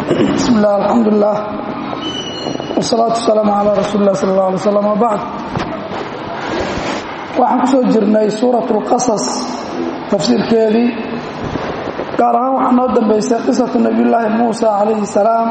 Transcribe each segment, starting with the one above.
bismi illah alxamdulilah wsalaatu wasalaamu calaa rasuuli lah sala allah alay slam wabacd waxaan ku soo jirnay suurat اlqasas tafsiirkeedii gaar ahaan waxaa noo dambaysay qisatu nabiyullaahi muusa calayhi salaam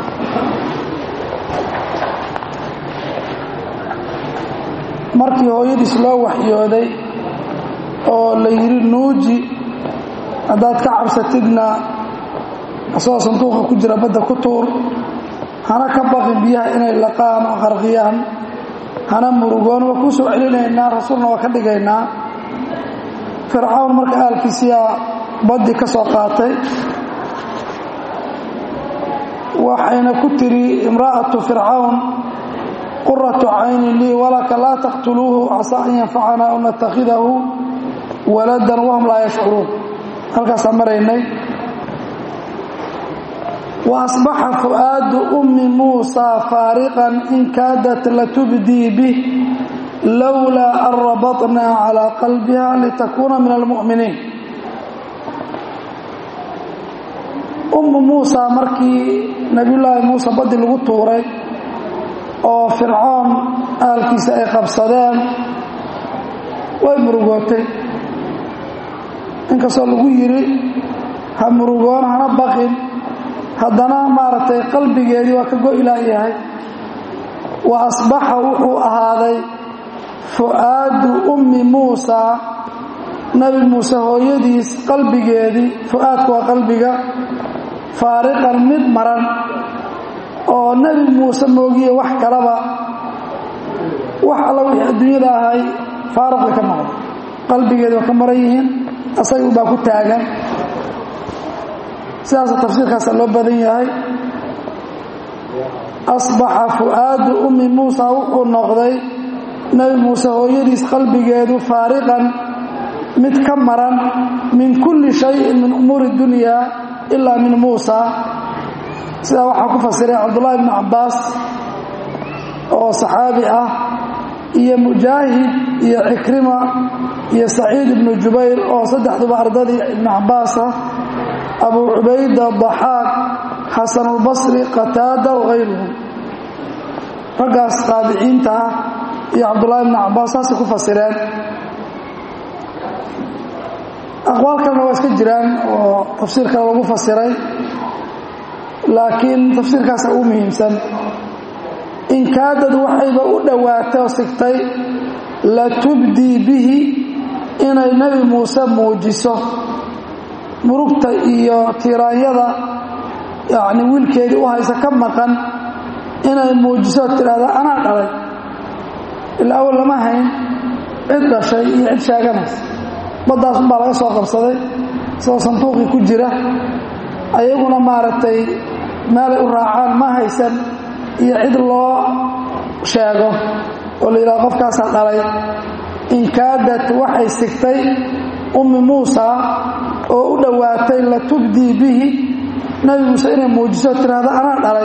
markii hooyadiis loo waxyooday oo la yidhi nuuji haddaad ka cabsatidna asagoo sanduuqa ku jira badda ku tuur hana ka baqin biyaha inay laqaan oo qarqiyaan hana murugoon waa kuu soo celinaynaa rasuulna waa ka dhigaynaa fircawn marka aalkiisiyaa baddi ka soo qaatay waxayna ku tiri imra'atu fircawn quratu cayni lii walaka laa taqtuluuhu casaa an yanfacanaa aw natakhidahu waladan wahum laa yashcuruun halkaasaan maraynay wa asbaxa fu'aadu ummi muusaa faariqan in kaadat latubdii bih lowlaa an rabatnaa calaa qalbiha litakuuna min almu'miniin ummu muusa markii nebiyullaahi muuse baddi lagu tuuray oo fircoon aalkiisa ay qabsadeen way murugootay inkastoo lagu yidhi ha murugoon hana baqin haddana maaragtay qalbigeedii waa ka go-ilaa yahay wa asbaxa wuxuu ahaaday fu'aadu ummi muusaa nebi muuse hooyadiis qalbigeedii fu'aadku waa qalbiga faariqan mid maran oo nebi muuse moogiye wax kalaba wax alla wixii adduunyada ahay faaruq bay ka noqda qalbigeedi waa ka maran yihiin asaga ubaa ku taagan sidaasa tafsiirkaasa loo badan yahay asbaxa fu'aadu ummi muusa wuxuu noqday nebi muuse hooyadiis qalbigeedu faariqan mid ka maran min kulli shayin min umuuri dunyaa ilaa min muusa sidaa waxaa ku fasiray cabdullaahi bnu cabbaas oo saxaabi ah iyo mujaahid iyo cikrima iyo saciid ibnu jubayr oo saddexduba ardadii ibnu cabbaas ah abu cubayda daxaaq xasanulbasri qataada wagayruhum raggaas qaadiciinta ah iyo cabdullaahi bnu cabbaas saasay ku fasireen aqwaal kalena waa iska jiraan oo tafsiir kale lagu fasiray laakiin tafsiirkaasa ugu muhiimsan inkaadad waxayba u dhowaatay oo sigtay latubdii bihi inay nebi muuse muujiso murugta iyo tiiraanyada yacni wiilkeedii u haysa ka maqan inay muujiso tidhaahda anaa dhalay ilaa awal lama hayn cid dhashay iyo cid sheeganaysa baddaas unbaa laga soo qabsaday isagoo sanduuqii ku jira ayaguna maaragtay meelay u raacaan ma haysan iyo cid loo sheego oo la yidhaha qofkaasaa dhalay inkaadat waxay sigtay ummi muusa oo u dhowaatay latubdii bihi nebi muuse inay muujiso tidhaahda anaa dhalay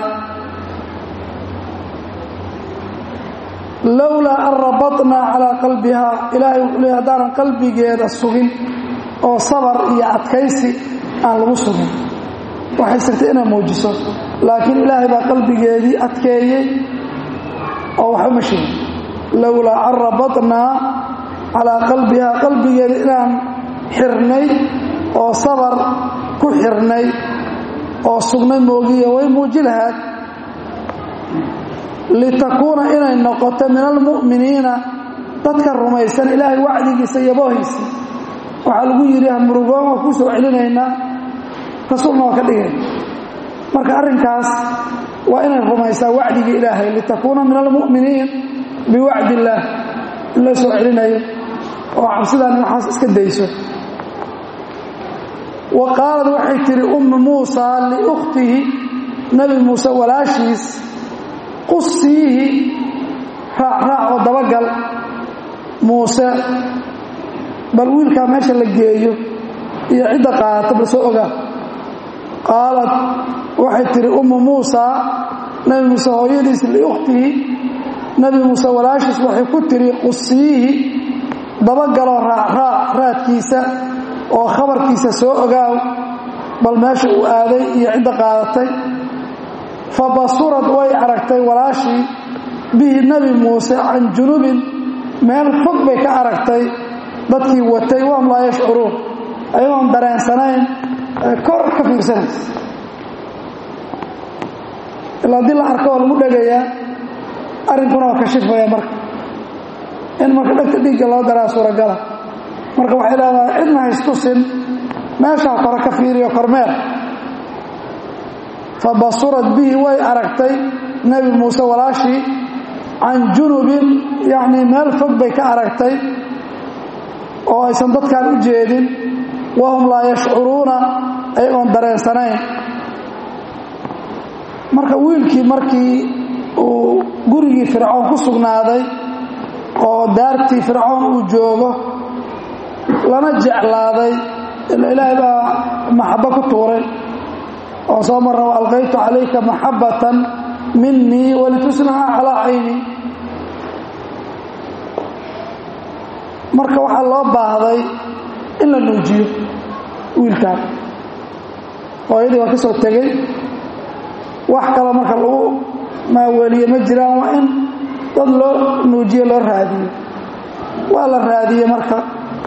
lowlaa an rabatnaa calaa qalbihaa ilaahay wuxuu leey haddaanan qalbigeeda sugin oo sabar iyo adkaysi aan lagu sugin waxay sigtay inay muujiso laakiin ilaahay baa qalbigeedii adkeeyey oo waxba ma sheegin lowlaa an rabatnaa calaa qalbihaa qalbigeeda inaan xirnay oo sabar ku xirnay oo sugnay moogiya way muuji lahaad litakuuna inay noqoto min almu'miniina dadka rumaysan ilaahay wacdigiisa yaboohiisa waxaa lagu yidhi hamurugoon waa kuu soo celinaynaa rasuulna waa ka dhigay marka arrinkaas waa inay rumaysaa wacdigii ilaahay litakuuna min almu'miniin biwacdi illaah in loo soo celinayo oo cabsidaan waxaas iska dayso wa qaalad waxay tidhi ummu muusa liukhtihi nebi muuse walaashiis qusiihi raacraac oo dabagal muuse bal wiilkaa meesha la geeyo iyo cidda qaadata bal soo ogaa qaalad waxay tidhi ummu muusa nebi muuse hooyadiis liukhtihi nebi muuse walaashiis waxay ku tidhi qusiihi dabagaloo raacraac raadkiisa oo khabarkiisa soo ogaaw bal meesha uu aaday iyo cidda qaadatay fa basurad way aragtay walaashii bihi nebi muuse can junubin meel fog bay ka aragtay dadkii watay wahum laa yashcuruun ayagoon dareensanayn kor ka fiirsanaysa ilaa haddii la arko oo lagu dhegayaa arrinkuna waa kashifaya marka in marka dhegta dhiigga loo daraa suuragala marka waxay leedahay cidna haystusin meeshaa kore ka fiiriyo kormeel fa basurad bihi way aragtay nebi muuse walaashii can junubin yacnii meel fog bay ka aragtay oo aysan dadkan u jeedin wahum laa yashcuruuna ayagoon dareensanayn marka wiilkii markii uu gurigii fircoon ku sugnaaday oo daartii fircoon uu joogo lana jeclaaday ila ilaahay baa maxabbo ku tuuray oo soo marra wa alqaytu calayka maxabbatan minii walitusnaha calaa cayni marka waxaa loo baahday in la nuujiyo wiilkaan hooyadii waa ka soo tegey wax kale marka lagu maaweeliye ma jiraan waa in dad loo nuujiyo loo raadiyo waa la raadiyey marka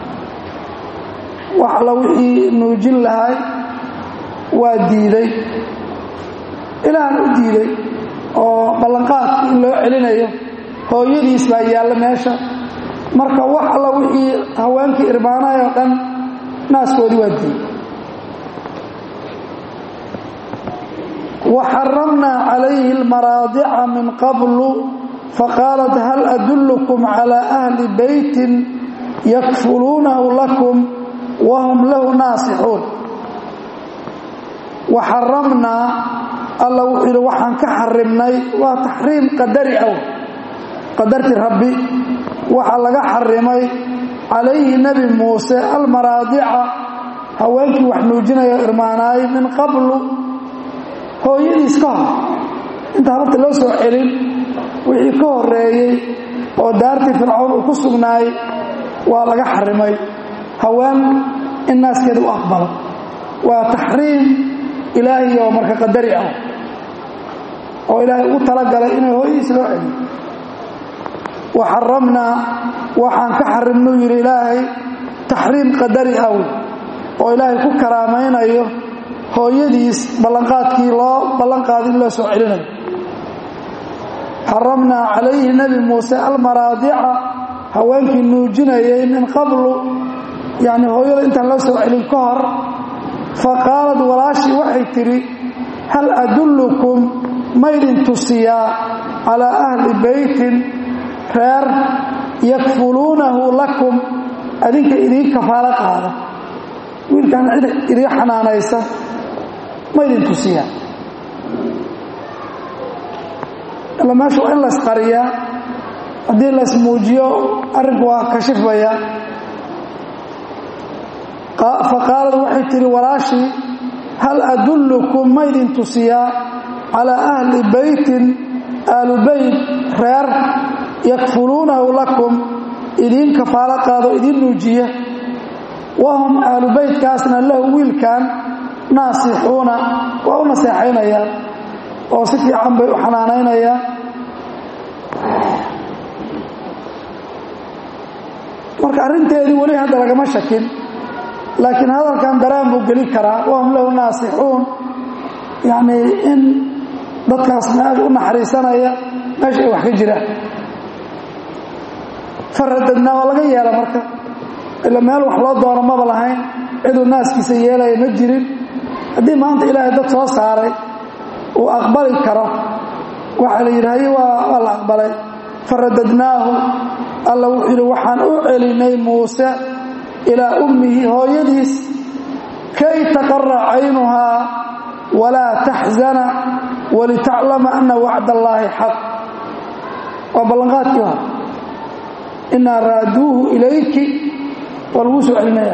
wax alla wixii nuujin lahay waa diiday ilaahna u diiday oo ballanqaadki in loo celinayo hooyadiis baa yaalla meesha marka wax alla wixii haweenkii irmaanahay oo dhan naaskoodii waa diiday وxرمنا عليه المراaضع من قبل فقالت هل أدلكم على أهل بيت يكفلونه لكم وهم له ناaصحوuن وxرمnaa alla wuxuu yidhi waxaan ka xarimnay waa taxriim qadari aw qadarti rabbi waxaa laga xarimay calayhi nebi muuse almaraadica haweenkii wax nuujinayo irmaanaay min qablu hooyadiis ka hor intaan horta loo soo celin wixii ka horeeyey oo daartii fircoon uu ku sugnaay waa laga xarimay haween in naaskeeda u aqbalo waa taxriim ilaahi oo marka qadari ah oo ilaahay ugu talagalay inay hooyadiis loo celiyo wa xaramnaa waxaan ka xarimnuu yidhi ilaahay taxriim qadari ah oo ilaahay ku karaamaynayo hooyadiis ballanqaadkii loo ballanqaaday in loo soo celinayo xaramnaa calayhi nebi muuse almaraadica haweenkii nuujinayay min qablu yacni hooyada intaan loo soo celin ka hor fa qaalad walaashii waxay tidhi hal adullukum maydin tusiyaa calaa ahli beytin reer yakfuluunahu lakum adinka idiin kafaalo qaada wiilkan cid idiin xanaanaysa ma idin tusiyaa ila meesha waa in laysqariyaa haddii laysmuujiyo arrinku waa kashifaya faqaalad waxay tihi walaashii hal adullukum ma idin tusiyaa calaa ahli beytin aalu beyt reer yakfuluunahu lakum idiin kafaalo qaado idiin nuujiya wahum aalu beytkaasna lahu wiilkan naasixuuna waa u naseexaynayaan oo si fiican bay u xanaanaynayaan marka arrinteedii weli hadda lagama shakin laakiin hadalkan daraan buu geli karaa wahum lahu naasixuun yacnii in dadkaas meesha u naxariisanaya meesha ay wax ka jiraan faradadnaa waa laga yeela marka ila meel wax loo doono maba lahayn ciduu naaskiisa yeelaya ma jirin haddii maanta ilaahay dad soo saaray uu aqbali karo waxaa la yidhi haye waa la aqbalay faradadnaahu alla wuxuu yidhi waxaan u celinay muuse ilaa ummihi hooyadiis kay taqara caynuhaa walaa taxzana walitaclama ana wacd allaahi xaq waa ballanqaadkii hore inaa raaduuhu ilayki waa laguu soo celinaya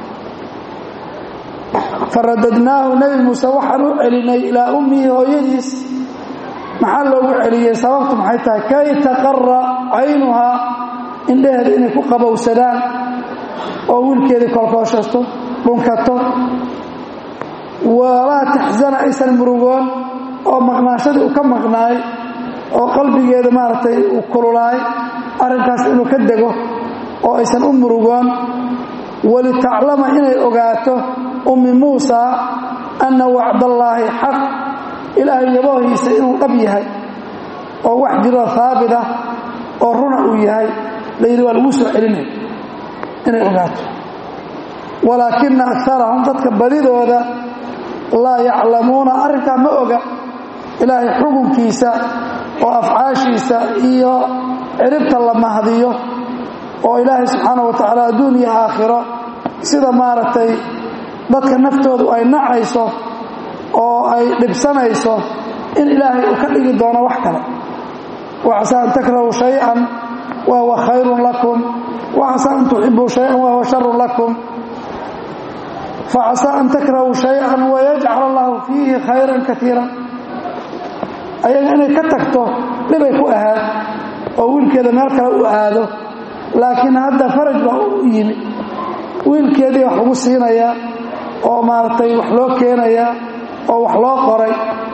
faradadnaahu nebi muuse waxaan u celinay ilaa ummihi hooyadiis maxaa loogu celiyey sababtu maxay tahay kay taqara caynuhaa indhaheeda inay ku qabowsadaan oo wiilkeedii kolkooshato dhunkato walaa taxsana aysan murugoon oo maqnaashadii uu ka maqnaay oo qalbigeeda maaragtay uu kululaay arrinkaas inuu ka dego oo aysan u murugoon walitaclama inay ogaato ummi muusa anna wacdallaahi xaq ilaahay yaboohiisa inuu dhab yahay oo wax jiroo haabit ah oo runa uu yahay layidhi waa lagu soo celinaya inay ogaato walaakina akarahum dadka badidooda laa yaclamuuna arrinkaa ma oga ilaahay xukunkiisa oo afcaashiisa iyo ciribta la mahdiyo oo ilaahay subxaana wa tacaala adduun iyo aakhiro sida maaragtay dadka naftoodu ay nacayso oo ay dhibsanayso in ilaahay uu ka dhigi doono wax kale wacasaa an takrahuu shay-an wa huwa khayrun lakum wacasaa an tuxibuu shay-an wa huwa sharun lakum facasaa an takrahuu shay-an wayajcal allahu fiihi khayran kaiira ayaga inay ka tagto dhibay ku ahaad oo wiilkeeda meel kale u aado laakiin hadda faraj baa u yimi wiilkeedii wax lagu siinayaa oo maaragtay wax loo keenayaa oo wax loo qoray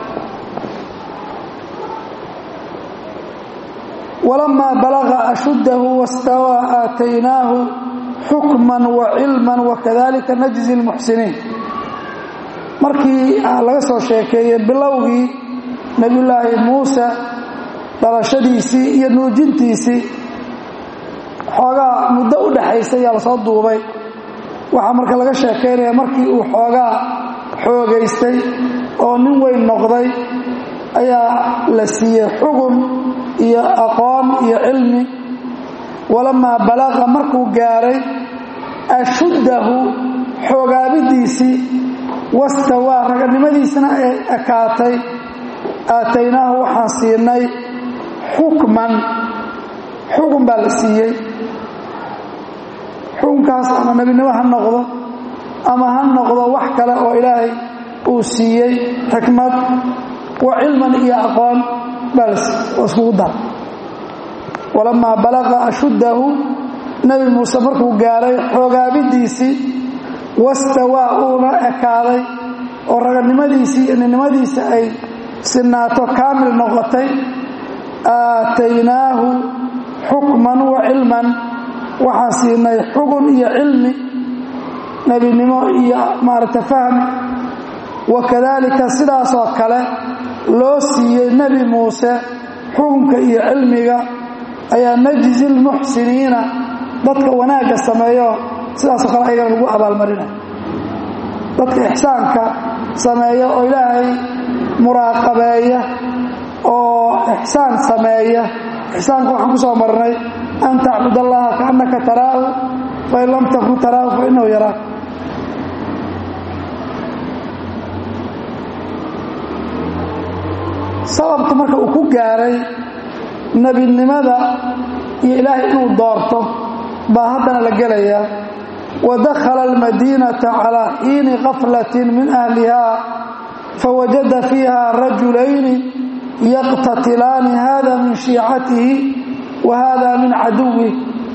walamaa balaga ashuddahu wastawaa aataynaahu xukman wa cilman wakadalika najzi اlmuxsiniin markii laga soo sheekeeyey bilowgii nebiyullaahi muuse dhalashadiisii iyo nuujintiisii xoogaa muddo u dhaxaysa ayaa lasoo duubay waxaa marka laga sheekaynaya markii uu xoogaa xoogaystay oo nin weyn noqday ayaa la siiyey xugun iyo aqoon iyo cilmi walamaa balaqa markuu gaaray ashuddahu xoogaabidiisii wastawaa raganimadiisna ay ekaatay aataynaahu waxaan siinay xukman xukun baa la siiyey xukunkaas ama nebinimo ha noqdo ama ha noqdo wax kale oo ilaahay uu siiyey xikmad wa cilman iyo aqoon baa la siiyey oo iskugu dar walamaa balaqa ashuddahu nebi muuse markuu gaaray xoogaabidiisii wastawaa uuna ekaaday oo raganimadiisii iyo ninnimadiisa ay sinaato kaamil noqotay aataynaahu xukman wa cilman waxaan siinay xugun iyo cilmi nebinimo iyo maaragta fahmi wakadaalika sidaasoo kale loo siiyey nebi muuse xukunka iyo cilmiga ayaa najzi lmuxsiniina dadka wanaagga sameeyo sidaasoo kale ayagana lagu abaalmarinay dadka ixsaanka sameeya oo ilaahay muraaqabeeya oo ixsaan sameeya ixsaanka waxaan ku soo marnay an tacbud allaha kaannaka taraahu fain lam takun taraahu fainahu yaraak sababka marka uu ku gaaray nebinimada iyo ilaahay inuu doorto baa haddana la gelayaa wadakhala almadiinata calaa xiini kaflatin min ahliha fawajada fiiha rajulayni yaqtatilaani hada min shiicatihi wa hada min caduwih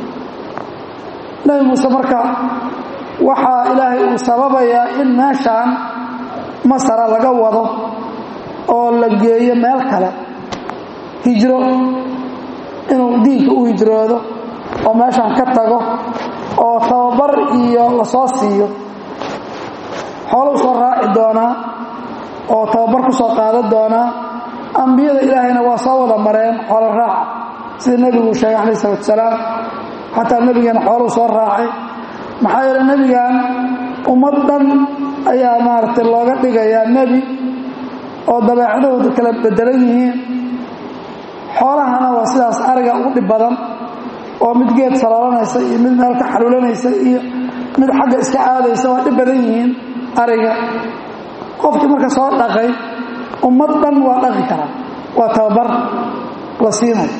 nebi muuse marka waxaa ilaahay uu sababayaa in meeshaan masara laga wado oo la geeyo meel kale hijro inuu diinka u hijroodo oo meeshaan ka tago oo tababar iyo lasoo siiyo xooluu soo raaci doonaa oo tababar ku soo qaadan doonaa ambiyada ilaahayna waa soo wada mareen xoolo raaca sida nebiguu sheegay calayh isalaatu salaam xataa nebigeena xooluu soo raacay maxaa yeele nebigan ummad dhan ayaa maaragtay looga dhigayaa nebi oo dabeecadahoodu kala bedelan yihiin xoolahana waa sidaas ariga ugu dhib badan oo mid geed saloolanaysa iyo mid meel ka xaluulanaysa iyo mid xagga iska aadaysa waa dhib badan yihiin ariga qofkii marka soo dhaqay ummad dhan waa dhaqi karaa waa tababar la siinayo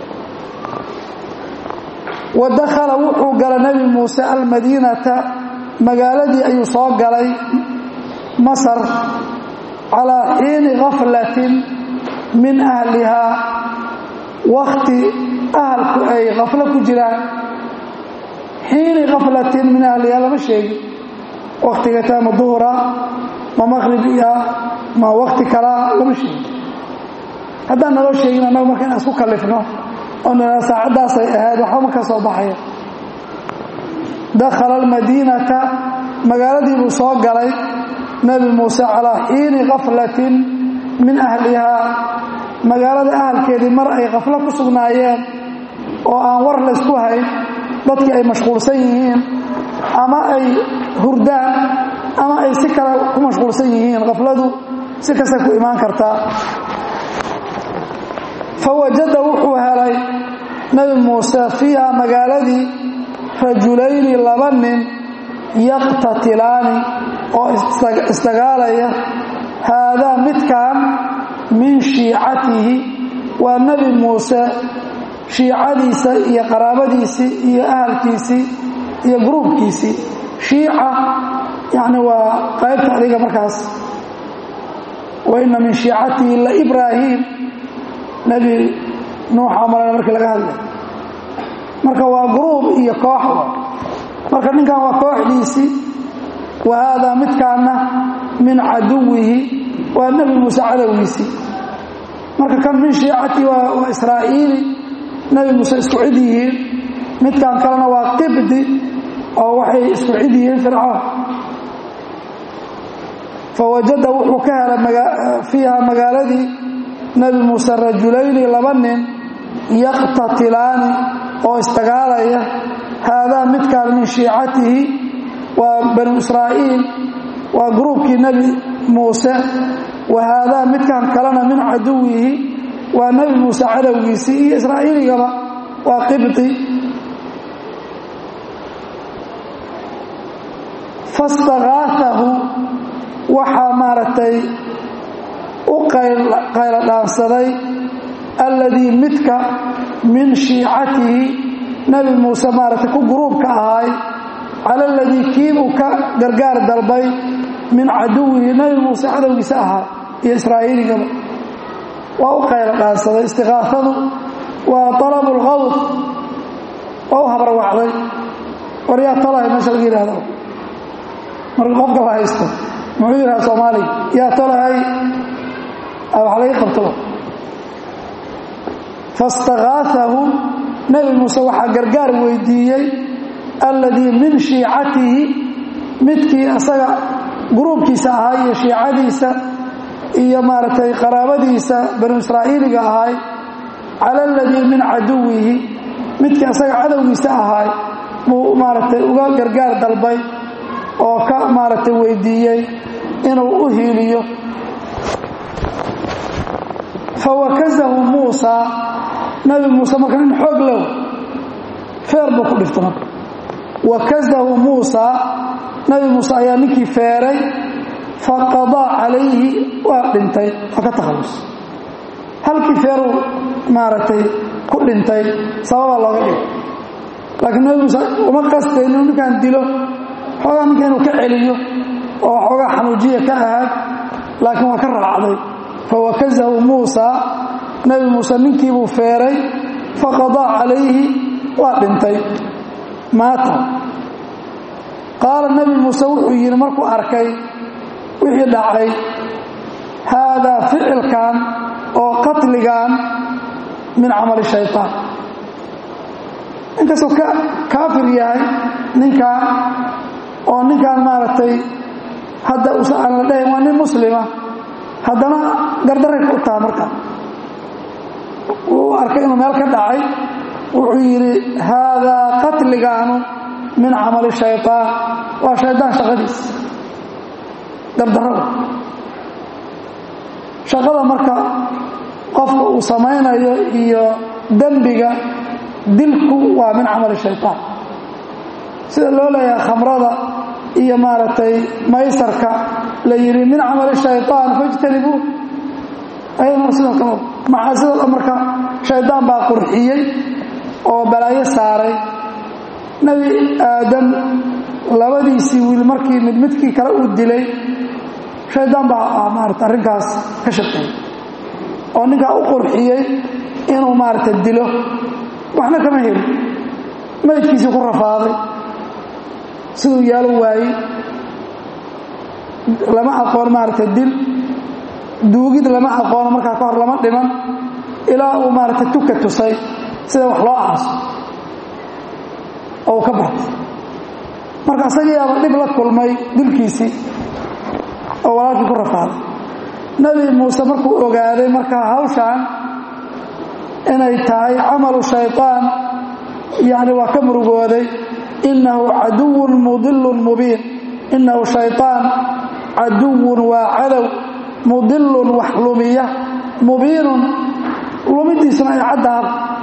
wa dakhala wuxuu galay nebi muuse almadiinata magaaladii ayuu soo galay masar calaa xiini khaflatin min ahlihaa wakti ahalku ay khaflo ku jiraan xiini khaflatin min ahlihaa lama sheegin waktiga taa ma duhura ma maqribiya ma wakti kalaa lama sheegin haddaan naloo sheegin annagu marka inaan isku kallifno oo nina saacaddaasay ahayd waxba ma ka soo baxaya dakhala almadiinata magaaladii buu soo galay nebi muuse calaa xiini kaflatin min ahlihaa magaalada ahalkeedii mar ay kaflo ku sugnaayeen oo aan war laysku hayn dadkii ay mashquulsan yihiin ama ay hurdaan ama ay si kale ku mashquulsan yihiin kafladu si kastay ku imaan kartaa fa wajada wuxuu helay nebi muuse fiiha magaaladii rajulayni laba nin yaqtatilaani oo isdagaalaya haadaa midkan min shiicatihi waa nebi muuse shiicadiisa iyo qaraabadiisii iyo ahalkiisii iyo gruubkiisii shiica yacni waa qaybta adiga markaas wa inna min shiicatihi la ibraahim nebi nuuxa malana markii laga hadlay marka waa gruub iyo koox marka ninkan waa kooxdiisii wa haadaa midkaana min caduwihi waa nebi muuse cadowgiisii marka kan min shiicati waa israa'iili nebi muuse isku cid yihiin midkan kalena waa qibdi oo waxay isku cid yihiin fircoon fawajada wuxuu ka helay fiiha magaaladii nebi muuse rajulayni laba nin yaqtatilaani oo isdagaalaya haadaa midkaan min shiicatihi waa banu israa'iil waa gruubkii nebi muuse wa haadaa midkan kalena min caduwihi waa nebi muuse cadowgiisii iyo israa'iiligaba waa qibdi fastakaahahu waxaa maaragtay u qaylo dhaansaday alladii midka min shiicatihi nebi muuse maaragtay ku gruubka ahaay cala aladii kiibuu ka gargaar dalbay min caduwihi nebi muuse cadowgiisa ahaa iyo israa'iiligaba waa u qaylo dhaansaday istikaafadu waa talabu lqawd waa u habarwacday war yaa talahay meesha laga yidhahdo marka qofka la haysto muxuu yidhaha soomaaliga yaa talahay wax laga qabtaba fastakaahahu nebi muuse waxaa gargaar weydiiyey alladii min shiicatihi midkii asaga gruubkiisa ahaa iyo shiicadiisa iyo maaragtay qaraabadiisa banu israa'iiliga ahaay cala aladii min caduwihi midkii asaga cadowgiisa ahaay buu maaragtay uga gargaar dalbay oo ka maaragtay weydiiyey inuu u hiiliyo fawakazahu muusa nabi muuse marka nin xoog low feer buu ku dhifta marka wakazahu muusa nabi muuse ayaa ninkii feeray faqadaa calayhi waa dhintay waa ka takhallus halkii feeruu maaragtay ku dhintay sababaa looga dhigay laakiin nabi muuse uma qastay inuu ninkaan dilo xoogaa ninka inuu ka celiyo oo xoogaa xanuujiya ka ahaad laakiin waa ka raacday fawakazahu muusa nabi muuse ninkiibuu feeray faqadaa calayhi waa dhintay maata qaala nabi muuse wuxuu yidhi markuu arkay wixii dhacay haadaa ficilkan oo qatligan min camali shaytaan inkastuu ka kaafir yahay ninkan oo ninkan maaragtay hadda usa aan la dhahayn waa nin muslima haddana gardaray ku taha marka wuu arkay inuu meel ka dhacay wuxuu yidhi haadaa qatligaanu min camali shaytaan waa shaydaan shaqadiis gardarrada shaqada marka qofka uu samaynayo iyo dembiga dilku waa min camali shaytaan sida loo leeyahay khamrada iyo maaragtay maysarka la yidhi min camali shaytaan fajtanibuu ayadana sidoo kale macaasidood marka shaydaan baa qurxiyey oo balaayo saaray nebi aadam labadiisii wiil markii mid midkii kale uu dilay shaydaan baa maarata arrinkaas ka shaqeeyey oo ninkaa u qurxiyey inuu maaragta dilo waxna kama helin maydkiisii ku rafaaday siduu yaalo waayey lama aqoon maaragtay dil duugid lama aqoono markaa ka hor lama dhiman ilaa uu maaragtay tuka tusay sida wax loo aaso oo uu ka bartay marka isagiiaba dhib la kulmay dilkiisii oo walaalkii ku rafaaday nebi muuse markuu ogaaday markaa hawshaan inay tahay camalu shayطaan yani waa ka murugooday inahu caduwun mudilun mubiin inahu shayطaan caduwun waa cadow mudilun wax lumiya mubiinun lumidiisuna ay caddaha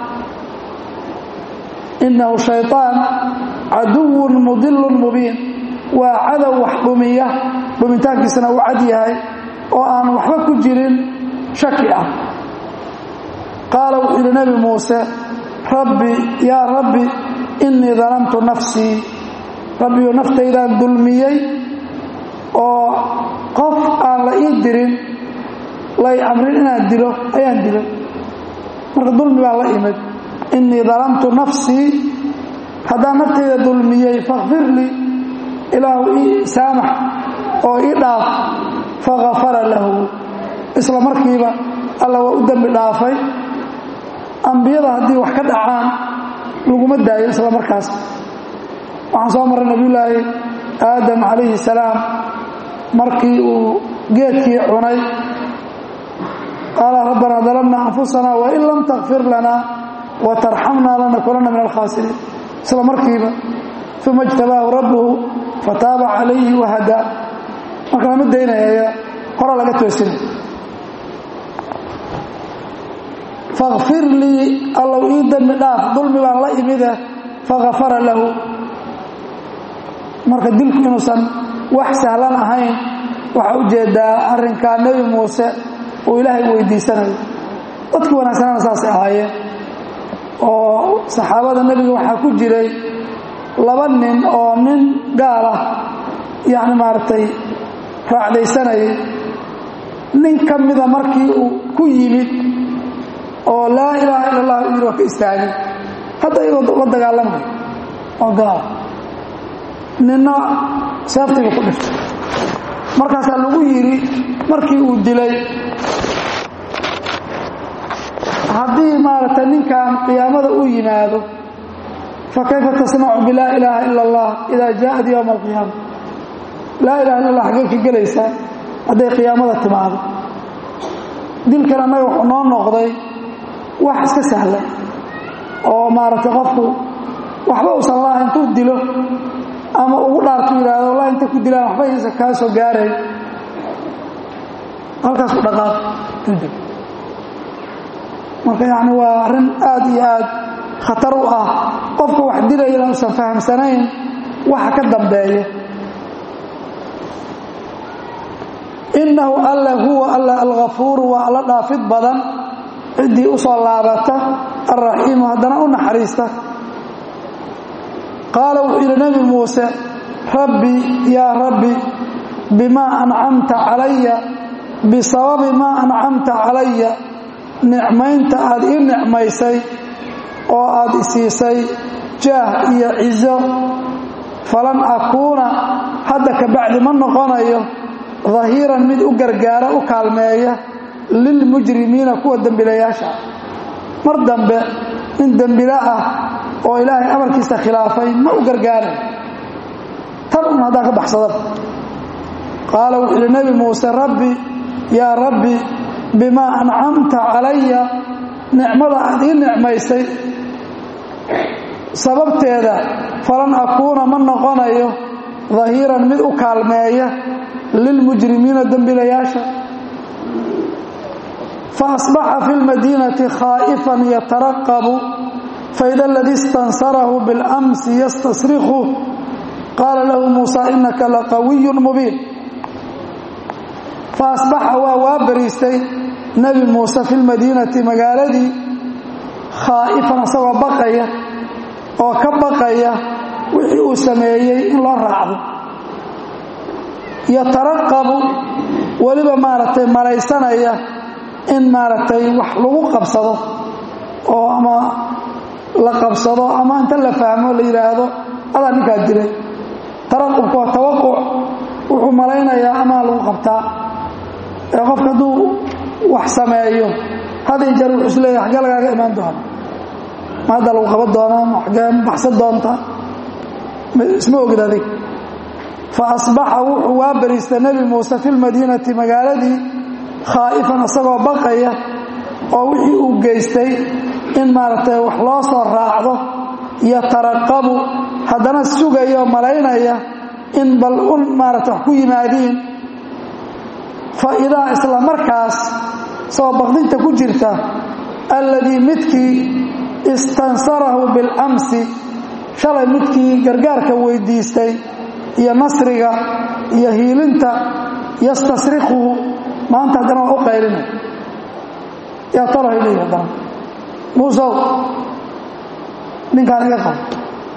inahu shayطaan caduwun mudilun mubiin waa cadow wax dhumiya dhumitaankiisana uu cad yahay oo aan waxba ku jirin shaki ah qaala wuxuu yidhi nebi muuse rabbi yaa rabbi innii dalamtu nafsii rabbiyu naftaydaan dulmiyey oo qof aan la ii dirin lay amrin inaan dilo ayaan dilay marka dulmi baan la imid innii dalamtu nafsii haddaan naftayda dulmiyey fakfir lii ilaahu ii saamax oo ii dhaaf fakafara lahu isla markiiba alla waa u dembi dhaafay ambiyada haddii wax ka dhacaan laguma daayo isla markaas waxaan soo marray nebiyullaahi aadam calayhi salaam markii uu geedkii cunay qaala rabbanaa dalamna anfusana wain lam takfir lanaa watarxamnaa lanakunanna min alkhaasiriin isla markiiba uma ijtabaahu rabbuhu fataaba calayhi wahadaa marka lama daynaya hora laga toosinay fakfir lii allow ii dembi dhaaf dulmi baan la imide fakafara lahu marka dilku inuusan wax sahlan ahayn waxaa ujeedaa arrinkaa nebi muuse uu ilaahay weydiisanayo dadkii wanaagsanana saasay ahaayeen oo saxaabada nebiga waxaa ku jiray laba nin oo nin gaal ah yacni maaragtay raacdaysanayay nin ka mida markii uu ku yimid oo laa ilaaha illa allah yidhi waa ka istaagay hadda iyagoo la dagaalamay oo gaala ninna seeftiiba ku dhiftay markaasaa lagu yidhi markii uu dilay haddii maaragtay ninkan qiyaamada u yimaado fa kayfa tasnacu bilaa ilaaha ila allah idaa jaaءat yowma alqiyaama laa ilaha illa allah xaggee ka gelaysaa hadday qiyaamada timaado dilkan annaga wuxuu noo noqday wax iska sahlan oo maaragtay qofku waxba uusan laha intuu dilo ama ugu dhaartu yidhaahdo wallahi intay ku dilaan waxba aysan kaa soo gaarayn halkaas ku dhaqaaq kadib marka yacni waa arrin aad iyo aad khatar u ah qofka wax dilayana uusan fahamsanayn waxa ka dambeeya innahu alla huwa alla alghafuuru waa alla dhaafid badan ciddii u soo laabata alraxiimu haddana u naxariista qaala wuxuu yidhi nebi muuse rabbi yaa rabbi bimaa ancamta calaya bisababi maa ancamta calaya nicmaynta aad ii nicmaysay oo aad isiisay jaah iyo cizo falan akuuna hadda ka bacdi ma noqonayo dahiiran mid u gargaara u kaalmeeya lilmujrimiina kuwa dembilayaasha mar dambe nin dembila ah oo ilaahay amarkiisa khilaafay ma u gargaaray tan un haddaan ka baxsadaba qaala wuxuu yidhi nebi muuse rabbi yaa rabbi bimaa ancamta calaya nicmada aad ii nicmaysay sababteeda falan akuuna ma noqonayo dahiiran mid u kaalmeeya lilmujrimiina dembilayaasha faasbaxa fi lmadiinati khaa'ifan yataraqabu faida aladii istansarahu biاlamsi yastasrikhu qaala lahu muusa inaka laqawiyun mubiin faasbaxa waa waa bariistay nebi muuse fi lmadiinati magaaladii khaa'ifan asagoo baqaya oo ka baqaya wixii uu sameeyey in loo raacdo yataraqabu weliba maaragtay malaysanaya in maaragtay wax lagu qabsado oo ama la qabsado ama inta la fahmo la yidhaahdo adaa ninkaa dilay taraqubka waa tawaquc wuxuu malaynayaa amaa lagu qabtaa ee qofka hadduu wax sameeyo hadi jeer wuxuu is leeyahay xaggee lagaaga imaan doona ma hadda lagu qaban doonaa ma xaggee ma baxsan doontaa isma ogid adig fa asbaxa wuxuu waa bariistay nebi muuse fi lmadiinati magaaladii khaa'ifan isagoo baqaya oo wixii uu geystay in maaragtay wax loo soo raacdo yataraqabu haddana sugaya oo malaynaya in bal un maarata wax ku yimaadiin fa idaa isla markaas soo baqdinta ku jirta alladii midkii istansarahu biاlamsi shalay midkii gargaarka weydiistay iyo nasriga iyo hiilinta yastasrikuhu maanta haddana waa u qaylinay yaa tarahay leeyi haddana muusow ninkaan iga qabo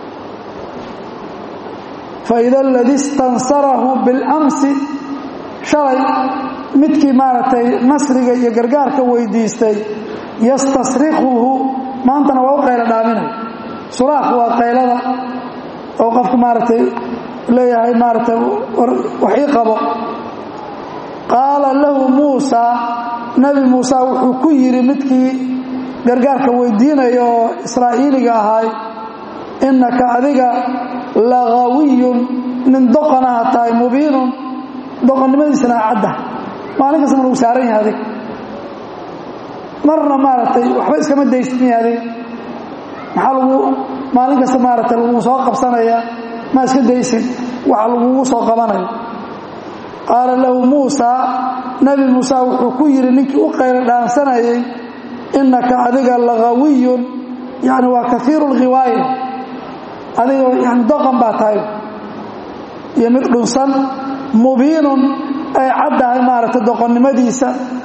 faida aladii istansarahu biاlamsi shalay midkii maaragtay nasriga iyo gargaarka weydiistay yastasrikuhu maantana waa u qaylo dhaaminay suraaq waa qaylada oo qofku maaragtay leeyahay maaragtay wax ii qabo qaala lahu muusaa nebi muuse wuxuu ku yidhi midkii gargaarka weydiinaya oo israa'iiliga ahaay innaka adiga lagawiyun nin doqonaha tahay mubiinun doqonnimadiisana cadda maalin kastama lagu saaran yahay adig marna maaragtay waxba iskama daystin adig maxaa lagu maalin kasta maaragtay lagu soo qabsanaya ma iska daysin waxa lagugu soo qabanaya qaala lahu muusaa nebi muuse wuxuu ku yidhi ninkii u qaylo dhaansanayay innaka adiga lagawiyun yani waa kaiiru lghiwaaya adiga yani doqon baa tahay iyo mid dhunsan mubiinun ay caddahay maaragtay doqonnimadiisa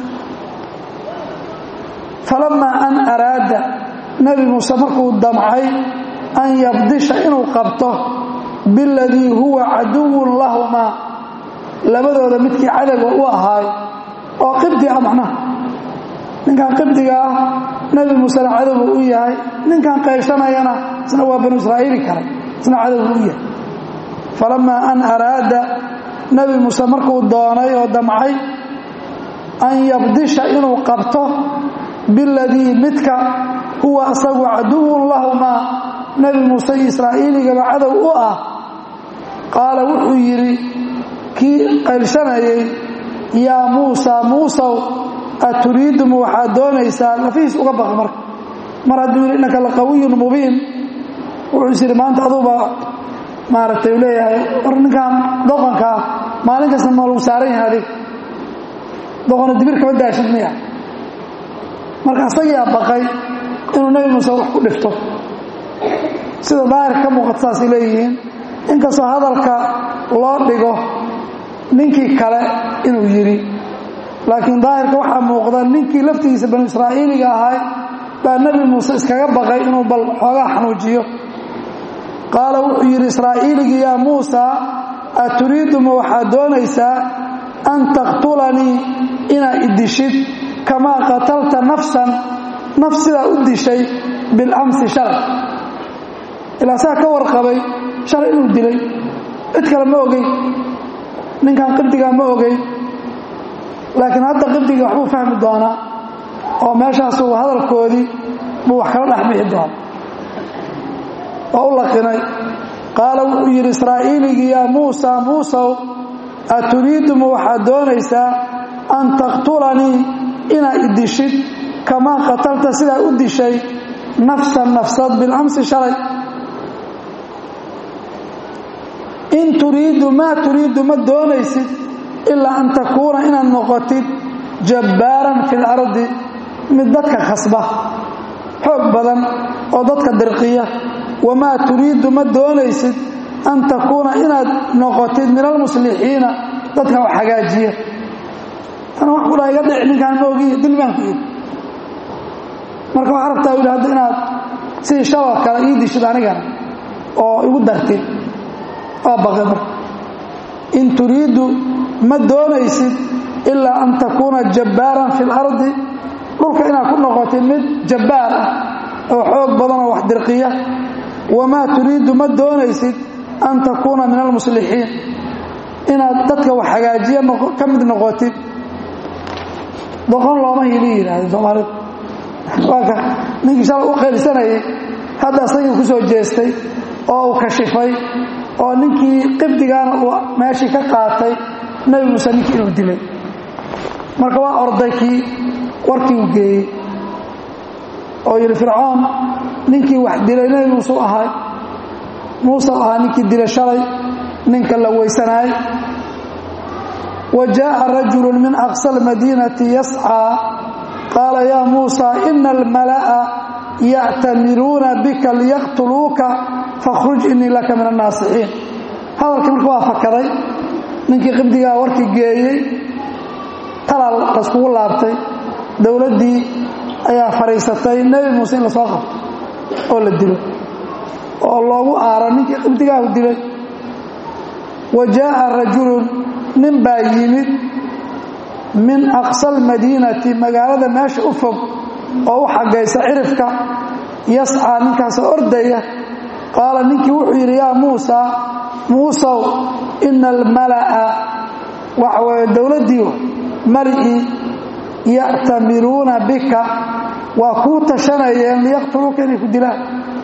falamaa an araada nebi muuse markuu damcay an yabdisha inuu qabto biladii huwa caduwun lahumaa labadooda midkii cadowga u ahaay oo qibdi ah macnaha ninkan qibdiga ah nebi muusena cadowga u yahay ninkan qayshanayana isna waa banu israa'iili kale isna cadowga u yahay falamaa an araada nebi muuse markuu doonay oo damcay an yabdisha inuu qabto biladii midka huwa asagu caduwun lahumaa nebi muuse iyo israa'iiligaba cadow u ah qaala wuxuu yidhi kii qaylshanayay yaa muusaa muusow aturiiduma waxaad doonaysaa lafihiis uga baqi marka mar hadduu yidhi innaka laqawiyun mubiin wuxuu is yidhi maanta aduuba maaragtay u leeyahay war ninkan doqonka ah maalin kasta ma lagu saaran yahay adig doqona dibir kama daashid miya marka asagiyaa baqay inuu nebi muuse wax ku dhifto sida daahirka ka muuqata saasay leeyihiin inkastoo hadalka loo dhigo ninkii kale inuu yidhi laakiin daahirka waxaa muuqda ninkii laftigiisa banu israa'iiliga ahay baa nebi muuse iskaga baqay inuu bal xoogaa xanuujiyo qaala wuxuu yidhi israa'iiligii yaa muusaa aturiiduma waxaad doonaysaa an taqtulanii inaad idishid kamaa qatalta nafsan naf sidaa u dishay bilamsi shalay ilaa saa ka warqabay shalay inuu dilay cid kale ma ogey ninkan qibdigaa ma ogey laakiin hadda qibdigii waxbuu fahmi doonaa oo meeshaasuu hadalkoodii buu wax kala dhex bixi doona oo u laqinay qaala wuxuu yidhi israa'iiligii yaa muusaa muusow aturiiduma waxaad doonaysaa an taqtulanii inaad idishid kamaa qatalta sidaa u dishay nafsan nafsad bilamsi shalay in turiidu maa turiidu ma doonaysid ilaa an takuuna inaad noqotid jabbaaran fi lardi mid dadka khasba xoog badan oo dadka dirqiya wamaa turiidu ma doonaysid an takuuna inaad noqotid min almuslixiina dadka wax hagaajiya tana wax kudhaa iga dhici ninkaan ma ogiy dil baan ku yidhi marka waxaa rabtaa yidhi hadda inaad sidii shaloo kale ii dishid anigana oo igu dartid waa baqay marka in turiidu ma doonaysid ilaa an takuuna jabbaaran fi lardi dhulka inaad ku noqotid mid jabbaar ah oo xoog badan oo wax dirqiya wamaa turiidu ma doonaysid an takuuna min almuslixiin inaad dadka wax hagaajiya ka mid noqotid doqon looma hili yidhaahda soomaalida waaka ninkii shalay u qaylsanayay hadda asagii ku soo jeestay oo uu kashifay oo ninkii qibdigaana uu meeshii ka qaatay nebi muuse ninkii inuu dilay marka waa orday kii warkii uu geeyey oo yidhi fircoon ninkii wax dilay nebi muuse u ahay muuse u ahaa ninkii dilay shalay ninka la weysanaay wa jaaءa rajulu min aqsa اlmadiinati yascىa qaala ya muusa ina almala'a ya'tamiruuna bika liyaqtuluuka fakhruj inii laka min annaasixiin hadalkii marka waa fakaday ninkii qibdigaa warkii geeyey talaa layskugu laabtay dowladdii ayaa fadhiisatay nebi muuse in la soo qabto oo la dilo oo loogu aaro ninkii qibdigaahu dilay wa jaaءa rajulun nin baa yimid min aqsa almadiinati magaalada meesha u fog oo u xagaysa cirifka yascaa ninkaasoo ordaya qaala ninkii wuxuu yidhi yaa muusa muusow ina almala'a waxa weeye dowladdii mali'ii ya'tamiruuna bika waa kuu tashanayeen liyaqtuluuka inay ku dilaan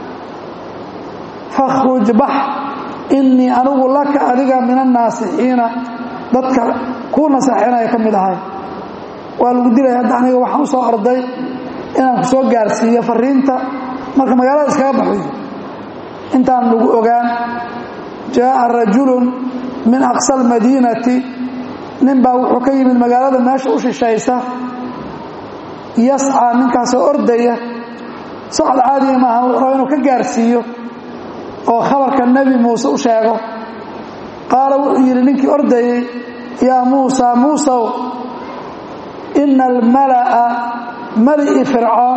fakhruj bax innii anigu laka adiga min annaasixiina dadka kuu naseexinaya ka mid ahay waa lagu dilaya hadda aniga waxaan u soo orday inaan ku soo gaarsiiyo fariinta marka magaalada iskaga baxoy intaan lagu ogaan jaaءa rajulun min aqsa almadiinati nin baa wuxuu ka yimid magaalada meesha u shishaysa yascaa ninkaasoo ordaya socod caadiga maaha wuxuu raba inuu ka gaarsiiyo oo khabarka nebi muuse u sheego qaala wuxuu yidhi ninkii ordayey yaa muusa muusow ina almala'a mali'i fircoon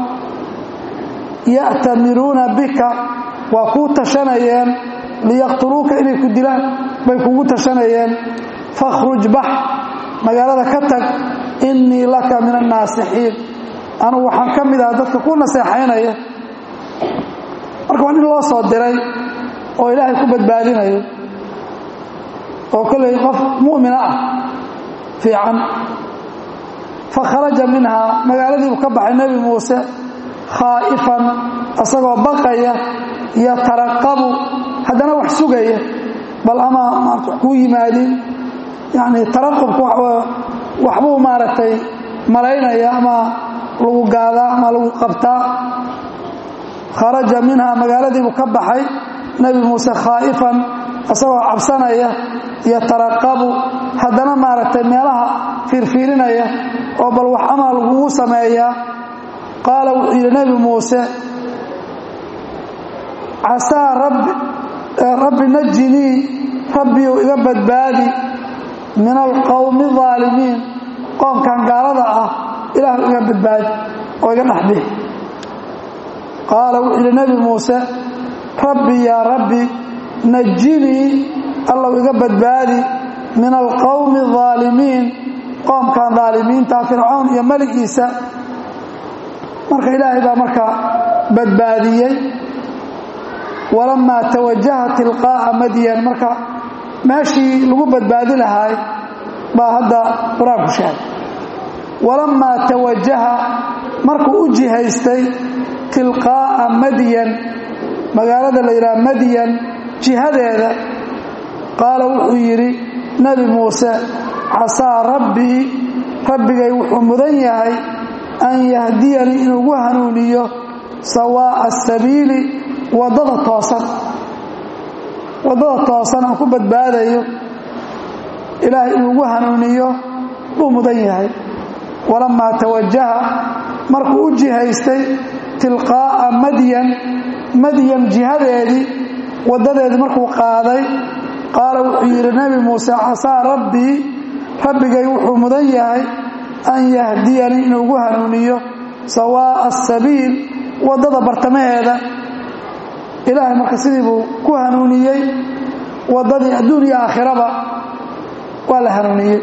ya'tamiruuna bika waa kuu tashanayeen liyaqtuluuka inay ku dilaan bay kugu tashanayeen fakhruj bax magaalada ka tag innii laka min annaasixiin anugu waxaan ka mid aha dadka ku naseexaynaya marka waa nin loo soo diray oo ilaahay ku badbaadinayo oo kolley qof mu'mina ah fiican fakharaja minhaa magaaladiibuu ka baxay nebi muuse khaa'ifan isagoo baqaya yataraqabu haddana wax sugaya bal ama maarata wax kuu yimaadin yacni taraqubku waxbuu maaragtay malaynaya ama lagu gaadaa ama lagu qabtaa kharaja minhaa magaaladiibuu ka baxay nebi muuse khaa'ifan isagoo cabsanaya yataraqabu haddana maaragtay meelaha fiirfiirinaya oo bal wax amaa lagugu sameeyaa qaala wuxuu yidhi nebi muuse casaa rabbi najinii rabbiyu iga badbaadi min alqowmi aalimiin qoomkan gaalada ah ilaahu iga badbaadi oo iga dhexbix qaala wuxuu yidhi nebi muuse rabbi yaa rabbi najinii allow iga badbaadi min alqowmi aalimiin qoomkan daalimiinta fircoon iyo meligiisa marka ilaahay baa marka badbaadiyey walamaa tawajaha tilqaa'a madyan marka meeshii lagu badbaadi lahaay baa hadda qur-aanku sheegay walamaa tawajaha markuu u jihaystay tilqaa'a madyan magaalada la yidhaha madyan jihadeeda qaala wuxuu yidhi nebi muuse casaa rabbii rabbigay wuxuu mudan yahay an yahdiyanii inuugu hanuuniyo sawaa'a asabiili waddada toosan waddada toosan aan ku badbaadayo ilaahay inuugu hanuuniyo buu mudan yahay walamaa tawajaha markuu u jihaystay tilqaa'a madyan madyan jihadeedii waddadeedii markuu qaaday qaala wuxuu yidhi nebi muuse casaa rabbii rabbigay wuxuu mudan yahay an yahdiyanii inuugu hanuuniyo sawaa'a asabiil waddada bartamaheeda ilaahay marka sidii buu ku hanuuniyey waddadii adduun iyo aakhiraba waa la hanuuniyey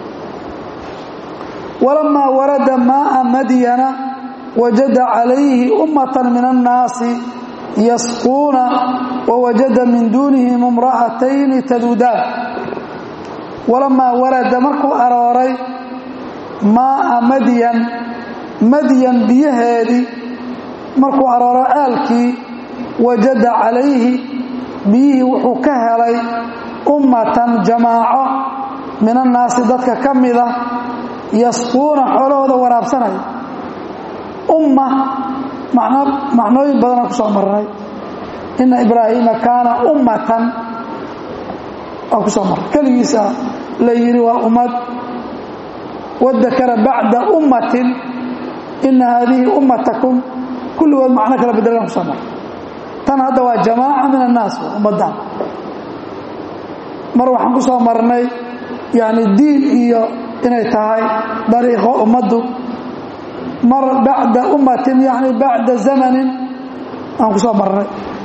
walamaa warada maa'a madyana wajada calayhi ummatan min annaasi yasquuna wawajada min duunihim imra'atayni tadudaan walamaa warada markuu arooray maa'a madyan madyan biyaheedii markuu arooro ceelkii wajada calayhi biyihii wuxuu ka helay ummatan jamaaco min annaasi dadka ka mida yasquuna xoolahooda waraabsanaya umma macnooyin badanaa ku soo marnay ina ibraahiima kaana ummatan waa ku soo marnay keligiisa la yidhi waa ummad wadakara bacda ummatin ina haadihi ummatakum kulligood macno kala bedelaan ku soo marnay tan hadda waa jamaaca min annaas ummaddan mar waxaan ku soo marnay yani diin iyo inay tahay dariiqo ummaddu mar bacda ummatin yani bacda zamanin aan ku soo marnay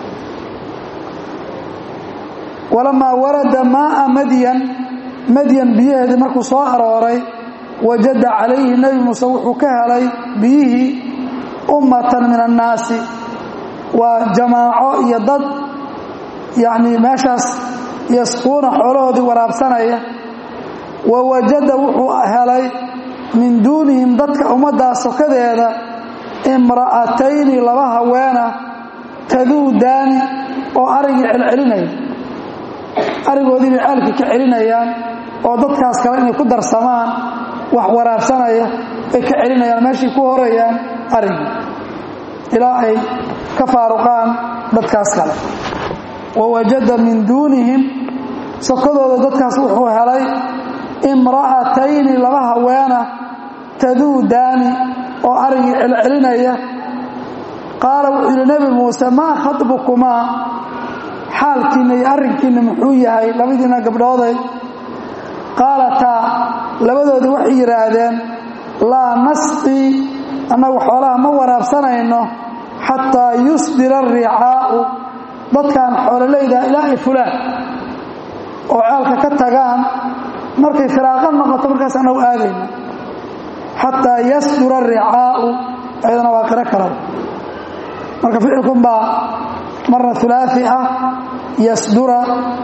walamaa warada maa'a madyan madyan biyaheedii markuu soo arooray wajada calayhi nebi muuse wuxuu ka helay biyihii ummatan min annaasi waa jamaaco iyo dad yacni meeshaas yasquuna xoolahoodii waraabsanaya wa wajada wuxuu helay min duunihim dadka ummaddaas sokadeeda imra'atayni laba haweena taduudaani oo arigii celcelinaya arigoodii bay ceelka ka celinayaan oo dadkaas kale inay ku darsamaan wax waraabsanaya bay ka celinayaan meeshay ku horayaan arigii ilaa ay ka faaruqaan dadkaas kale wa wajada min duunihim sokodooda dadkaas wuxuu helay imra'atayni laba haweena taduudaani oo arigii celcelinaya qaala wuxuu yidhi nebi muuse maa khatbukumaa xaalkiinna iyo arrinkiinna muxuu yahay labadiina gabdhooday qaalataa labadoodii waxay yidhaahdeen laa nasqii annagu xoolaha ma waraabsanayno xataa yusdira aricaa'u dadkan xoololayda ilaa ay fulaan oo ceelka ka tagaan markay firaaqa noqoto markaas annagu aadayna xataa yasdura aricaa'u ayadana waa qiro kalaba marka ficilkunbaa marna ulaai ah yasdura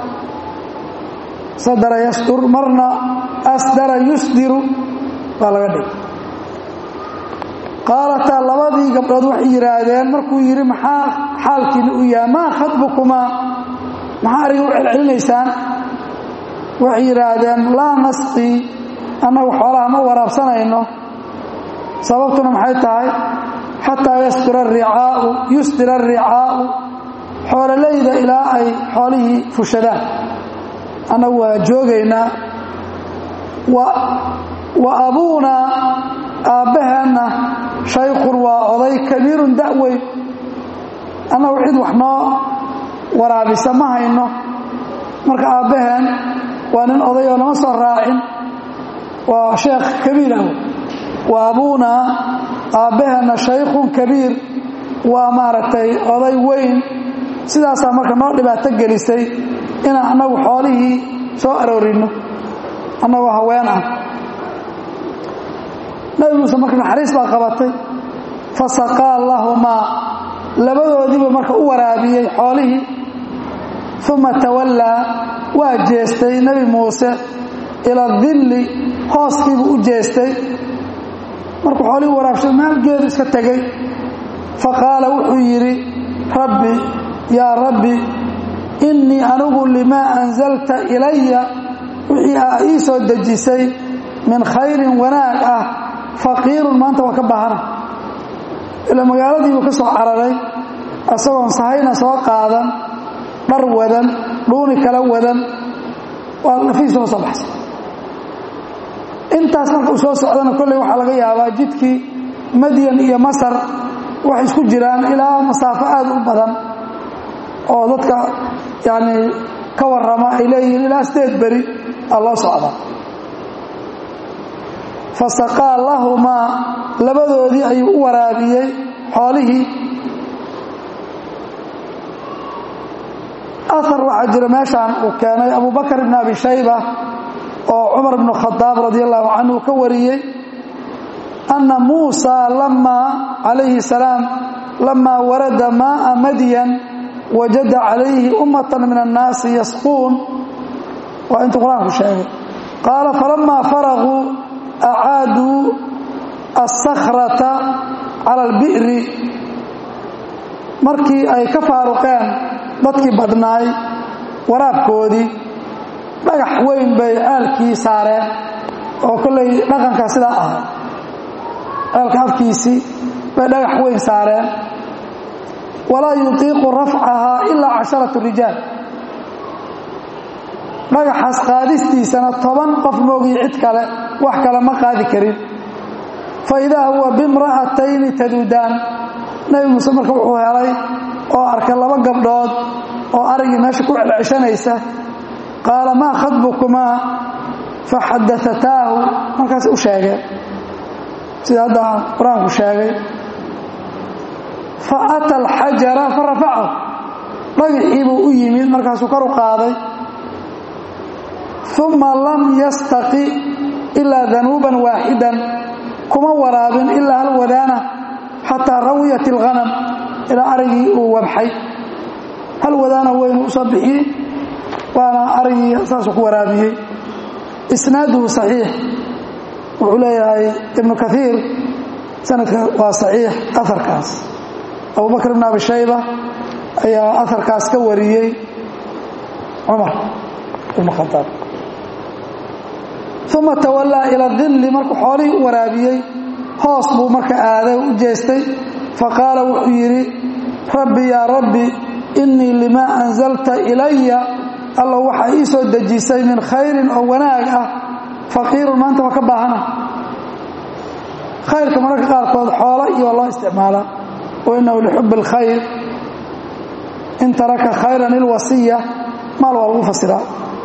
sadara yasdur marna asdara yusdiru baa laga dhig qaalataa labadii gabdhood waxay yidhaahdeen markuu yidhi maxaa xaalkiina u yahay maa khadbukumaa maxaa ariga u celcelinaysaan waxay yidhaahdeen laa nasqii annagu xoolaha ma waraabsanayno sababtuna maxay tahay xataa yasdura aricaau yusdira aricaau xoololayda ilaa ay xoolihii fushadaan annagu waa joogaynaa wa abuunaa aabbaheenna shaykhun waa oday kabiirun da'weyn annagu cid wax noo waraabisa ma hayno marka aabbaheen waa nin oday oo lama soo raacin waa sheekh kabiir ah wa abuunaa aabbaheenna shaykhun kabiir waa maaragtay oday weyn sidaasaa marka noo dhibaato gelisay inaan annagu xoolihii soo aroorinno annagoo haween ah nabi muuse marka naxariis baa qabatay fasaqaa lahumaa labadoodiiba marka u waraabiyey xoolihii uma tawallaa waa jeestay nebi muuse ila dilli hooskiibuu u jeestay markuu xoolihii waraabshay maalgeedu iska tegey faqaala wuxuu yidhi rabbi yaa rabbi innii anigu limaa anzalta ilaya wixii aa ii soo dejisay min khayrin wanaag ah faqiirun maanta waa ka baahana ila magaaladiibuu ka soo cararay isagoon sahayna soo qaadan dhar wadan dhuuni kala wadan waa lafiisaba soo baxsay intaas marka uu soo socdana kolley waxaa laga yaabaa jidkii madyan iyo masar waxay isku jiraan ilaa masaafo aad u badan oo dadka yani ka warrama ay leeyihiin ilaa sideed beri aa loo socda fasaqaa lahumaa labadoodii ayuu u waraabiyey xoolihii ahar waxaa jira meeshaan uu keenay abu bakr ibn abi shayba oo cumar bnu khadaab radi allahu canhu ka wariyey ana muusa lamaa calayhi salaam lamaa warada maaa madyan wajada calayhi ummatan min annaasi yasquun waa intuu qur-aanku sheegay qaala falamaa faraguu acaaduu asakhrata cala albi'ri markii ay ka faaruqeen dadkii badnaay waraabkoodii dhagax weyn bay ceelkii saareen oo kollay dhaqanka sidaa ahay ceelka afkiisii bay dhagax weyn saareen walaa yutiiqu rafcahaa ilaa casharatu rijaal dhagaxaas qaadistiisana toban qof moogiyo cid kale wax kale ma qaadi karin fa idaa huwa bimra'atayni tadudaan nebi muuse marka wuxuu helay oo arkay laba gabdhood oo arigii meesha ku celceshanaysa qaala maa khadbukumaa faxadaataahu markaas u sheegeen sida hadda qur-aanku sheegay fa ata alxajara fa rafacahu dhagaxii buu u yimid markaasuu kor u qaaday uma lam yastaqi ilaa danuuban waaxidan kuma waraabin ilaa hal wadaana xataa rawiyat alghanam ilaa arigii uu wabxay hal wadaana weynu usoo bixiyey waana arigii saasuu ku waraabiyey isnaaduhu saxiix wuxuu leeyahay ibnu kaiir sanadka waa saxiix aharkaas abubakr ibn abi shayba ayaa aharkaas ka wariyey cumar ibn khadaab uma tawallaa ila dilli markuu xoolihii u waraabiyey hoos buu marka aaday u jeestay faqaala wuxuu yidhi rabbi yaa rabbi innii limaa anzalta ilaya alla waxaa ii soo dejisay min khayrin oo wanaag ah faqiirun maanta waa ka baahana khayrka mararka qaarkood xoolo iyo loo isticmaala wa innahu lixubbi اlkhayr in taraka khayran ilwasiya maal waa lagu fasiraa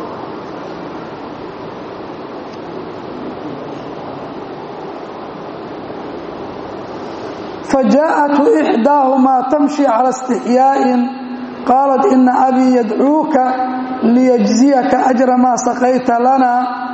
فجاءته إحداهما تمشي على استحياء قالت إن أبي يدعوك ليجزيك أجر ما سقيت لنا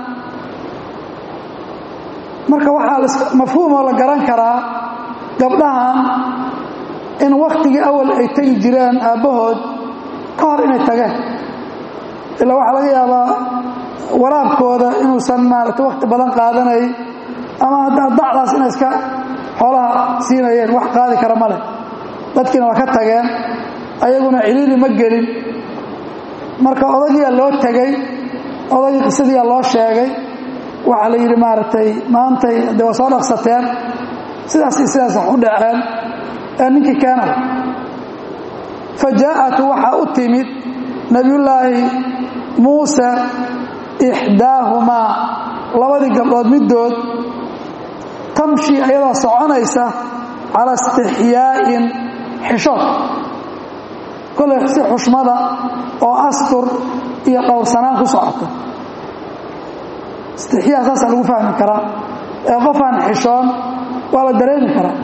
marka waxaa mafhuumoo la garan karaa gabdhahan in wakhtigii awal ay tegi jireen aabbahood ka hor inay tageen ilaa waxaa laga yaabaa waraabkooda inuusan maaragtay wakhti badan qaadanay ama haddaa dacdaas inay iska xoolaha siinayeen wax qaadi kara ma leh dadkiina waa ka tageen ayaguna ciliili ma gelin marka odagiyaa loo tegey odagii qisadiiyaa loo sheegay waxaa la yidhi maaragtay maantay de waa soo dhaqsateen sidaas iyo sidaas wax u dhaceen ee ninkii keenay fa jaa'atu waxaa u timid nebiyullaahi muuse ixdaahumaa labadii gabdhood middood tamshi ayadoo soconaysa cala istixyaa'in xishood kollay si xushmada oo astur iyo dhowrsanaan ku socota istixyaa saasaa lagu fahmi karaa ee qofaan xishoon waa la dareemi karaa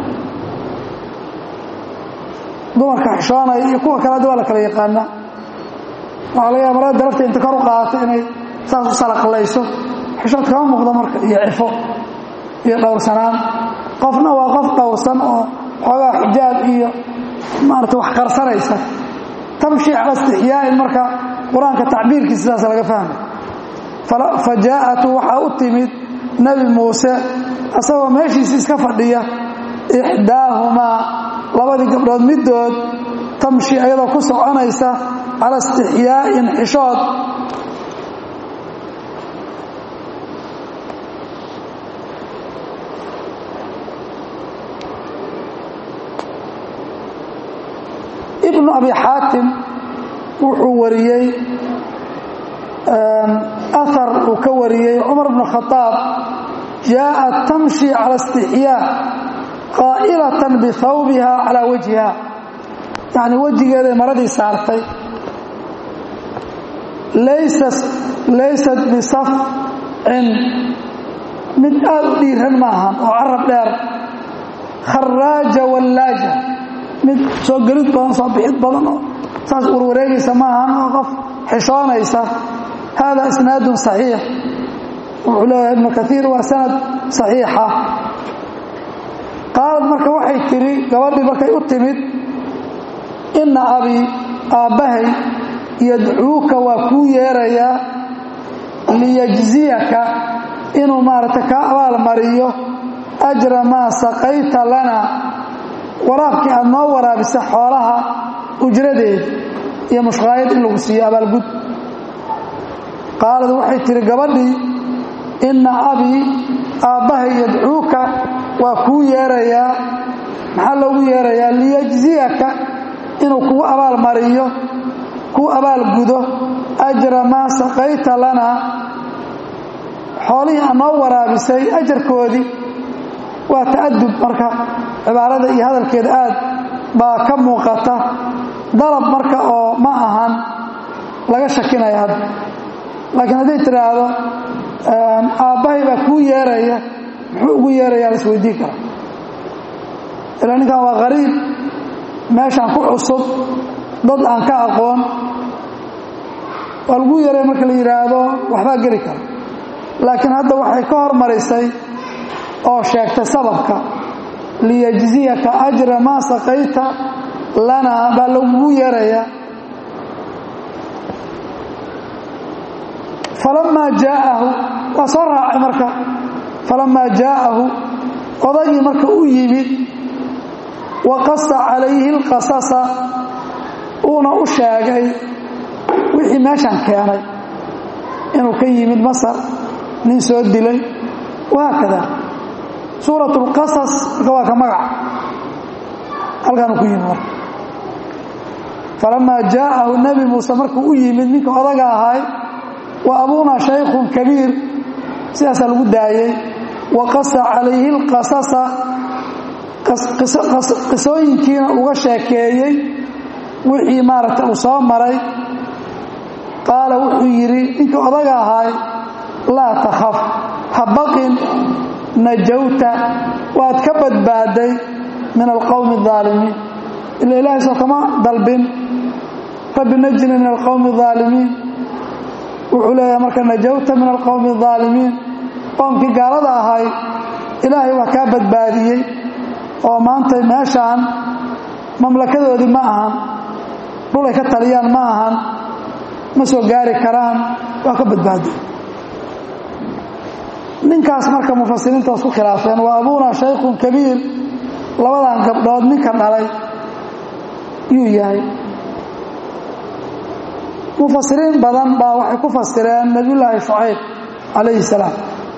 dumarka xishoonaya iyo kuwa kale hadda waa la kala yaqaanaa waxaa laga yaaba marada darafta inta kor u qaadato inay saas u salaqlayso xishood kama muuqdo marka iyo cifo iyo dhowrsanaan qofna waa qof dhowrsan oo xoogaa xijaab iyo maarata wax qarsanaysa tamshi cala istixyaa'in marka qur-aanka tacbiirkiisa sidaas laga fahmay fa jaa'atu waxaa u timid nebi muuse asagoo meeshiisi iska fadhiya ixdaahumaa labadii gabdhood middood tamshi ayadoo ku soconaysa cala istixyaa'in xishood ibnu abi xaatim wuxuu wariyey ahar uu ka wariyey cumar bnu khadaab jaaءat tamshi cala istixyaa qaa'ilatan bihawbiha calaa wajhiha yacni wejigeeday maradii saartay laysat bisafcin mid aad u dhiiran maahan oo carab dheer kharaaja wallaaja mid soo gelid badan soo bixid badan oo saas warwareegaysa maahan oo qof xishoonaysa hada isnaadun saxiix wuxuu leeyahay ibnu kaiir waa sanad saxiixa qaalad marka waxay tidhi gabadhii markay u timid inna abi aabbahay yadcuuka waa kuu yeerayaa liyajziyaka inuu maaragtay kaa abaalmariyo ajra maa saqayta lana waraabkii aad noo waraabisa xoolaha ujradeeda iyo mushqaayad in lagu siiyo abaalgud qaalad waxay tihi gabadhii inna abii aabbahay yadcuuka waa kuu yeerayaa maxaa loogu yeerayaa liyajziyaka inuu kugu abaalmariyo kuu abaalgudo ajra maa saqayta lana xoolihii aad noo waraabisay ajarkoodii waa ta'adub marka cibaarada iyo hadalkeeda aad baa ka muuqata dalab marka oo ma ahan laga shakinaya hadda laakiin hadday tidhaahdo aabbahay baa kuu yeeraya muxuu ugu yeerayaa la isweydiin karaa ilaa ninkan waa qariib meeshaan ku cusub dad aan ka aqoon waa lagu yeeraya marka la yidhaahdo waxbaa geli kara laakiin hadda waxay ka hormarisay oo sheegtay sababka liyajziyaka ajra maa saqayta lana baa lagugu yeerayaa falamaa jaa'ahu waa soo raacay marka falamaa jaa'ahu odagii marka u yimid wa qasa calayhi alqasasa uuna u sheegay wixii meeshan keenay inuu ka yimid masar nin soo dilay wahaakada suurat اlqasas marka waa ka magac halkaanu ku yimid marka falamaa jaa'ahu nebi muuse markuu u yimid ninka odaga ahay wa abuunaa shaykhun kabiir sidaasaa lagu daayey wa qasa calayhi اlqasasa qisooyinkiina uga sheekeeyey wixii maaragta uu soo maray qaala wuxuu yidhi ninka odaga ahay laa takhaf ha baqin najawta waad ka badbaaday min alqowmi الظaalimiin ila ilaahay soo kama dalbin rabbi najini min alqowmi الظaalimiin wuxuu leeyahay marka najawta min alqowmi الظaalimiin qoomkii gaalada ahay ilaahay waa kaa badbaadiyey oo maanta meeshaan mamlakadoodii ma ahan dhulay ka taliyaan ma ahan ma soo gaari karaan waa ka badbaaday ninkaas marka mufasiriinta isku khilaafeen waa abuuna shaykhun kabiir labadan gabdhood ninka dhalay yuu yahay mufasiriin badan baa waxay ku fasireen nebiyullaahi shucayb calayhi salaam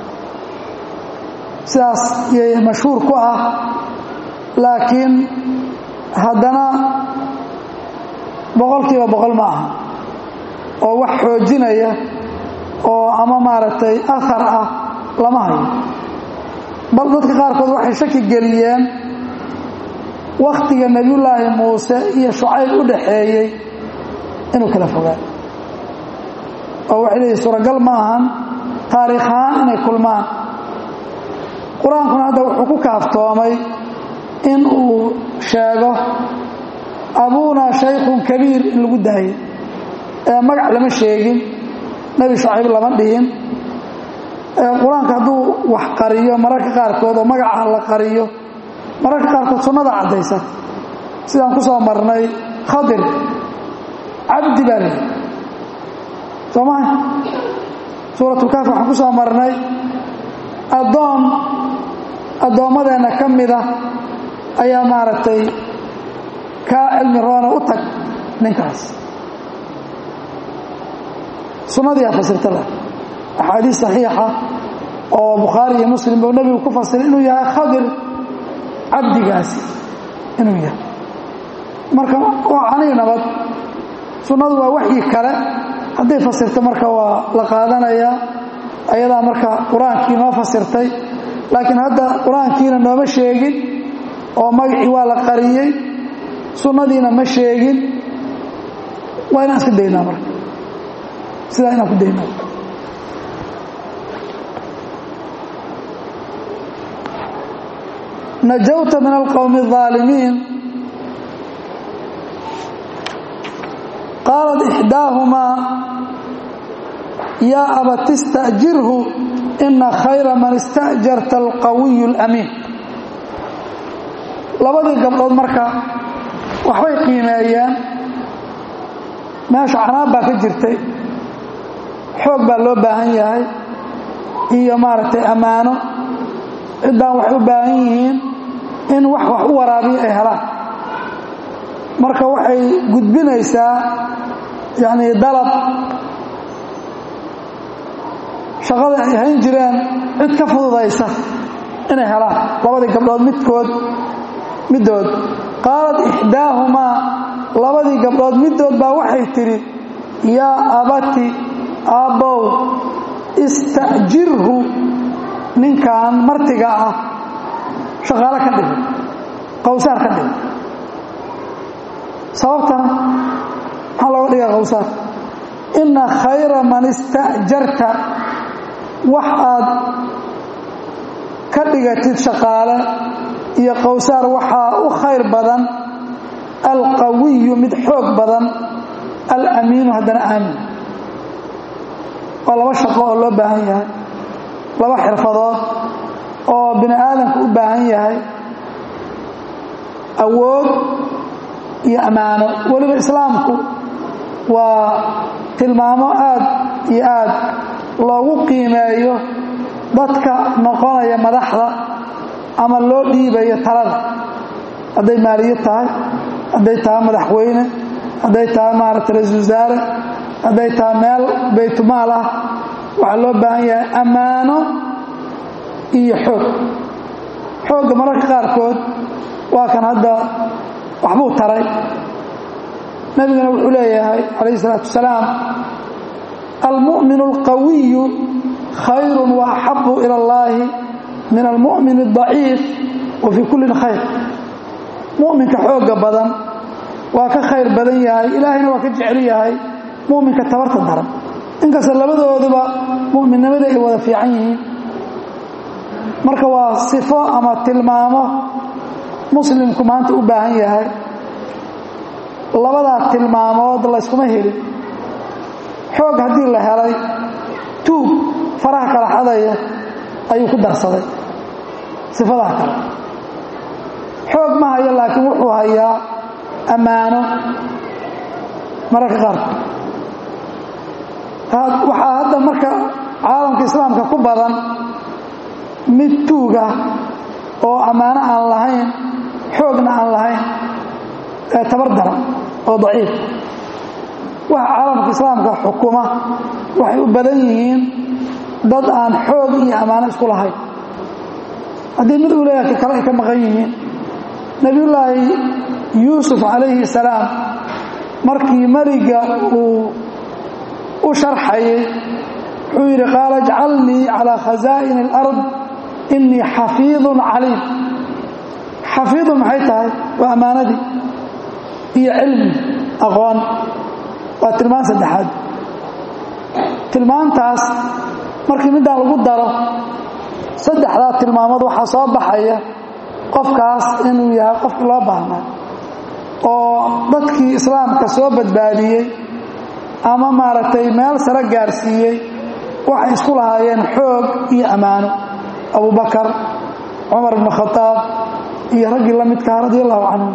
sidaas yay mashhuur ku ah laakiin haddana boqolkiiba boqol ma aha oo wax xoojinaya oo ama maaragtay ahar ah lama hayo bal dadka qaarkood waxay shaki geliyeen wakhtiga nebiyullaahi muuse iyo shucayb u dhaxeeyey inuu kala fogaa oo waxay leeyihin suuragal ma ahan taariikh ahaan inay kulmaan qur-aankuna hadda wuxuu ku kaaftoomay in uu sheego abuunaa shaykhun kabiir in lagu daayay ee magac lama sheegin nebi shucayb lama dhihin qur-aanka hadduu wax qariyo mararka qaarkood oo magaca la qariyo mararka qaarkood sunnada caddaysa sidaan ku soo marnay khadir cabdi baa leehi soo maha suuratulkaaf waxaan ku soo marnay addoon addoommadeenna ka mida ayaa maaragtay kaa cilmi roona u tag ninkaas sunnadiiaa fasirta leh axaadiis saxiixa oo bukhaari iyo muslim buu nebigu ku fasiray inuu yahay khadir cabdigaasi inuu yahay marka waa canii nabad sunnadu waa waxyi kale hadday fasirto marka waa la qaadanayaa ayadaa marka qur-aankii noo fasirtay laakiin hadda qur-aankiina nooma sheegin oo magacii waa la qariyey sunnadiina ma sheegin waa inaan iska daynaa marka sidaa inaan ku daynaa najawta min alqowmi الظaalimiin qaalat ixdaahumaa yaa abati ista'jirhu ina khayra man ista'jarta alqawiyu اlamiin labadii gabdhood marka waxbay qiimeeyeen meesha canaab baa ka jirtay xoog baa loo baahan yahay iyo maaragtay ammaano ciddaan waxay u baahan yihiin in wax wax u waraabiyo ay helaan marka waxay gudbinaysaa yacni dalab shaqada ay hayn jireen cid ka fududaysa inay helaan labadii gabdhood midkood middood qaalat ixdaahumaa labadii gabdhood middood baa waxay tidhi yaa abati aabbow ista'jirhu ninkan martiga ah shaqaalo ka dhigay qawsaar ka dhigay sababtana maxaa looga dhigaa qawsaar inna khayra man ista'jarta wax aad ka dhigatid shaqaale iyo qawsaar waxaa u khayr badan alqawiyu mid xoog badan alamiinu haddana aamin waa laba shaqo oo loo baahan yahay laba xirfadood oo bini aadamku u baahan yahay awood iyo ammaano weliba islaamku waa tilmaamo aad iyo aad loogu qiimeeyo dadka noqonaya madaxda ama loo dhiibayo talada hadday maaliyad tahay hadday tahay madaxweyne hadday tahay maaragta ra-isul wasaare hadday tahay meel baytumaal ah waxaa loo baahan yahay ammaano iyo xoog xoogga mararka qaarkood waa kan hadda waxbuu taray nebiguna wuxuu leeyahay calayhi isalaatu wasalaam almu'min alqawiyu khayru wa axabu ila allahi min almu'min aldaciif wa fii kullin khayr mu'minka xoogga badan waa ka khayr badan yahay ilaahayna waa ka jecel yahay mu'minka tabarta daran inkasta labadooduba mu'minnimada ay wada fiican yihiin marka waa sifo ama tilmaamo muslimku maanta u baahan yahay labadaa tilmaamood layskuma helin xoog haddii la helay tuug faraha kala xadaya ayuu ku darsaday sifadaa kale xoog ma hayo laakiin wuxuu hayaa ammaano mararka qaarkood waxaa hadda marka caalamka islaamka ku badan mid tuug ah oo ammaano aan lahayn xoogna aan lahayn ee tabar daran oo daciif waxa caalamka islaamka xukuma waxay u badan yihiin dad aan xoog iyo ammaano isku lahayn haddii mid uu leeyahay kale ay ka maqan yihiin nebiyullaahi yuusuf calayhi salaam markii meliga uu u sharxayay wuxuu yidhi qaala ijcalnii calaa khasaa'ini alard innii xafiidun caliim xafiidun maxay tahay waa ammaanadii iyo cilmi aqoon waa tilmaan saddexaad tilmaantaas markii middaan lagu daro saddexdaa tilmaamood waxaa soo baxaya qofkaas inuu yahay qofkii loo baahnaa oo dadkii islaamka soo badbaadiyey ama maaragtay meel sare gaarsiiyey waxay isku lahaayeen xoog iyo ammaano abubakar cumar ibn khadaab iyo raggii la midkaha radi allahu canhum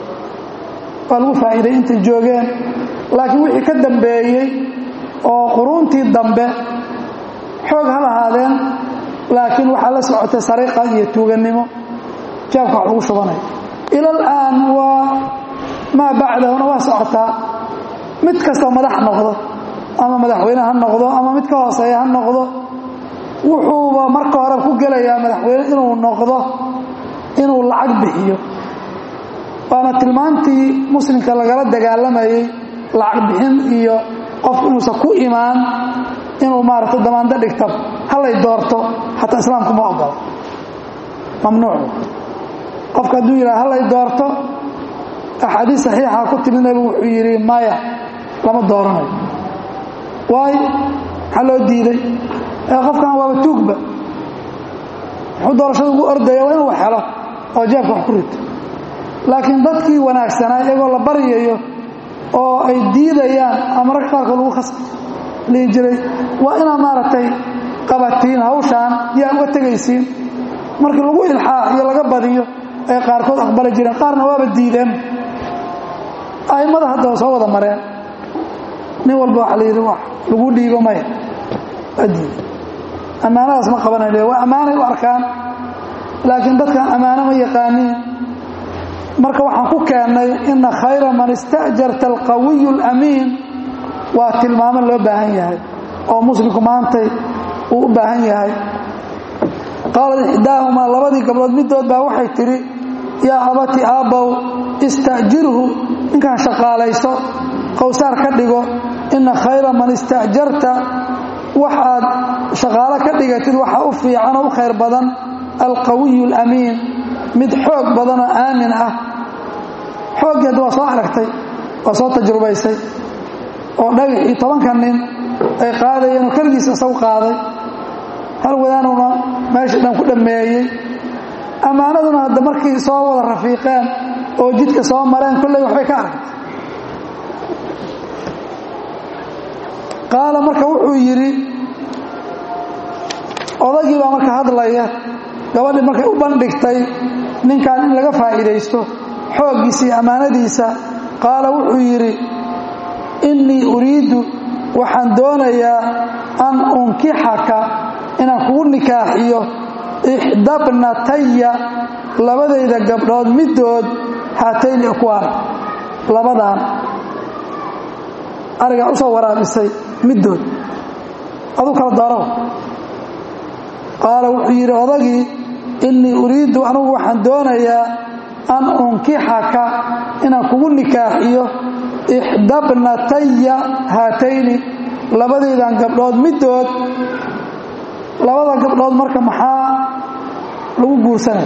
waa lagu faa'iiday intay joogeen laakiin wixii ka dambeeyey oo quruuntii dambe xoog ha lahaadeen laakiin waxaa la socotay sariiqa iyo tuugannimo jaabka wax lagu shubanaya ila alaan waa maa bacdahuna waa socotaa mid kastoo madax noqdo ama madaxweyne ha noqdo ama mid ka hooseeya ha noqdo wuxuuba marka hore ku gelayaa madaxweyne inuu noqdo inuu lacag bixiyo waana tilmaantii muslimka lagala dagaalamayey lacag bixin iyo qof inuusan ku imaan inuu maaragta damaando dhigta halay doorto xataa islaamku ma ogola mamnuuc qofka hadduu yidhaha halay doorto axaadiis saxiixa ku timid nebigu wuxuu yidhi maya lama dooranayo waayo maxaa loo diiday ee qofkan waaba tuugba muxuu doorashada ugu ordaya waa inuu wax helo oo jeebka wax ku rito laakiin dadkii wanaagsanaa iyagoo la baryayo oo ay diidayaan ama rag qaarkood lagu khas dhihi jiray waa inaad maaragtay qabatiin hawshaan yaa uga tegaysiin markii lagu ilxaax iyo laga badiyo ay qaarkood aqbali jireen qaarna waaba diideen a'immada hadda soo wada mareen nin walba waxa la yidhi wax lagu dhiibo maya adiid ammaanadaas ma qabanay waa ammaanay u arkaan laakiin dadkan ammaano ma yaqaaniin marka waxaan ku keennay ina khayra man ista'jarta alqawiyu alamiin waa tilmaamo loo baahan yahay oo muslimku maantay uu u baahan yahay qaalat ixdaahumaa labadii gabdhood middood baa waxay tidhi yaa abati aabbow ista'jirhu ninkaan shaqaalayso qowsaar ka dhigo ina khayra man ista'jarta waxaad shaqaalo ka dhigatid waxaa u fiican oo u khayr badan alqawiyu alamiin mid xoog badan oo aamin ah xooggeeda waa soo aragtay waa soo tajrubaysay oo dhagaxii tobanka nin ay qaadayeen oo keligiisa isagu qaaday hal wadaanuna meeshii dhan ku dhammeeyey ammaanaduna hadda markii soo wada rafiiqeen oo jidka soo mareen kolley waxbay ka aragtay qaala marka wuxuu yidhi odagii baa marka hadlaya gabadhii markay u bandhigtay ninkan in laga faa'iidaysto xooggiisa iyo ammaanadiisa qaala wuxuu yidhi innii uriidu waxaan doonayaa an unkixaka inaan kugu nikaaxiyo ixdabnataya labadayda gabdhood middood haatayni akwaan labadaan arigaa u soo waraabisay middood aduu kala dooraw qaala wuxuu yidhi odagii innii uriiddu anugu waxaan doonayaa an unkixaka inaan kugu nikaaxiyo ixdabnataya haatayni labadaydan gabdhood middood labada gabdhood marka maxaa lagu guursanaya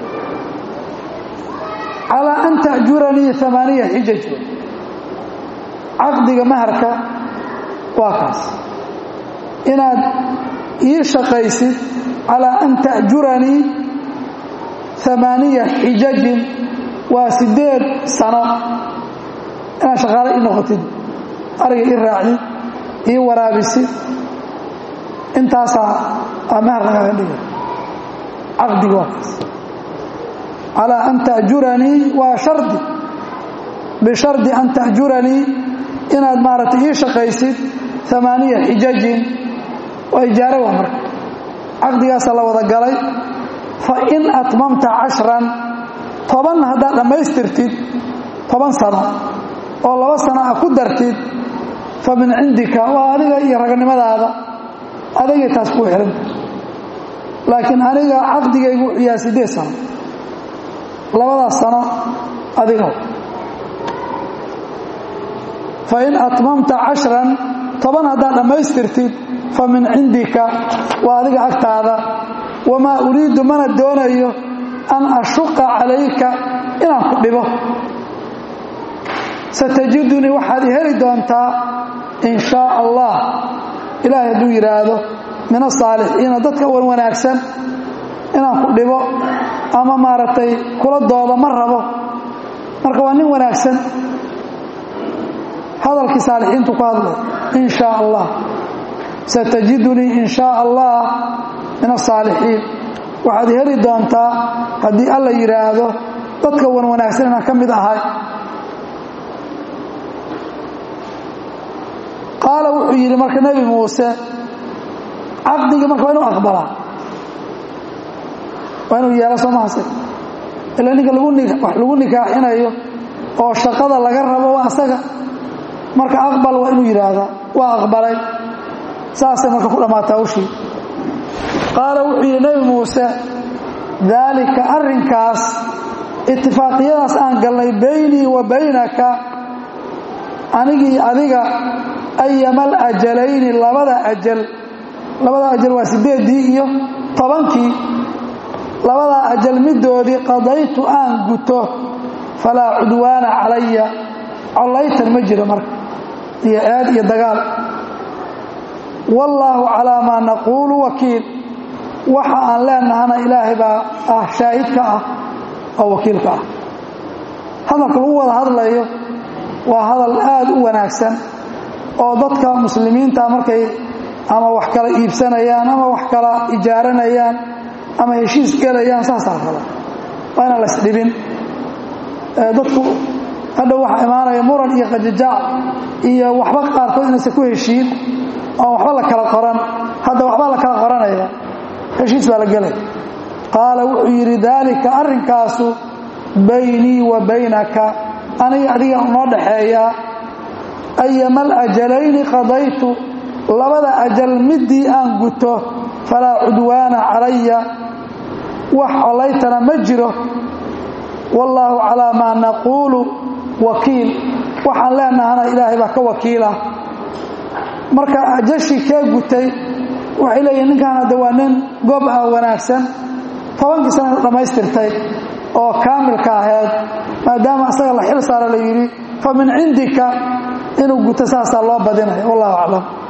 calaa an ta'juranii amaaniya xijaj caqdiga maharka waa kaas inaad ii shaqaysid calaa an ta'juranii amaaniya xijajin waa siddeed sano inaad shaqaale ii noqotid ariga ii raacdid ii waraabisid intaasaa aa mahar lagaaga dhiga caqdiga waa kaas calaa an ta'juranii waa shardi bishardi an ta'juranii inaad maaragtay ii shaqaysid amaaniya xijajin waa ijaaro waa marka caqdigaasaa la wada galay fa in atmamta cashran toban haddaad dhammaystirtid toban sano oo laba sano ah ku dartid fa min cindika waa adiga iyo raganimadaada adigay taas kuu xihanta laakiin aniga caqdigaygu wuxuu yahay siddeed sano labadaas sano adiga fa in atmamta cashran toban haddaad dhammaystirtid fa min cindika waa adiga agtaada wamaa uriidu mana doonayo an ashuqa calayka inaan ku dhibo satajidunii waxaad i heli doontaa in shaa allah ilaahay hadduu yidhaahdo min asaalixiina dadka wan wanaagsan inaan ku dhibo ama maaragtay kula doodo ma rabo marka waa nin wanaagsan hadalkii saalixiintu ku hadlay in shaa allah satajidunii in shaa allah min asaalixiin waxaad heli doontaa haddii alla yidhaahdo dadka wan wanaagsan inaan ka mid ahay qaala wuxuu yidhi marka nebi muuse caqdigii marka waa inuu aqbalaa waa inuu yeelo soo mahase ilaa ninka wax lagu nikaaxinayo oo shaqada laga rabo waa asaga marka aqbal waa inuu yidhaahdaa waa aqbalay saasay marka ku dhammaataa ushii qaala wuxuu yidhi nebi muuse daalika arrinkaas itifaaqiyadaas aan galnay baynii wa baynaka anigii adiga ayamal ajalayni labada ajal labada ajal waa siddeeddii iyo tobankii labadaa ajal middoodii qadaytu aan guto falaa cudwaana calaya collaytan ma jiro marka iyo eed iyo dagaal wallaahu calaa maa naquulu wakiil waxa aan leenahana ilaahay baa ah shaahidka ah oo wakiilka ah hadalka lagu wada hadlayo waa hadal aad u wanaagsan oo dadka muslimiinta markay ama wax kala iibsanayaan ama wax kala ijaaranayaan ama heshiis gelayaan saasaa raba waa inaan la isdhibin dadku hadha waxaa imaanaya muran iyo qajajaac iyo waxba qaarkood inaysan ku heshiin oon waxba la kala qoran hadda waxbaa la kala qoranaya heshiis baa la gelay qaala wuxuu yidhi daalika arrinkaasu baynii wa baynaka aniga adiga unoo dhaxeeyaa ayama alajalayni qadaytu labada ajal midii aan guto falaa cudwaana calaya wax collaytana ma jiro wallaahu calaa maa naquulu wakiil waxaan leenahana ilaahay baa ka wakiila marka ajashii kee gutay waxay leeyihin ninkan hadda waa nin gob ah wanaagsan tobankii sana dhammaystirtay oo kaamilka ahayd maadaama asaga la xil saara la yidhi fa min cindika inuu guto saasaa loo badinaya wallahu aclam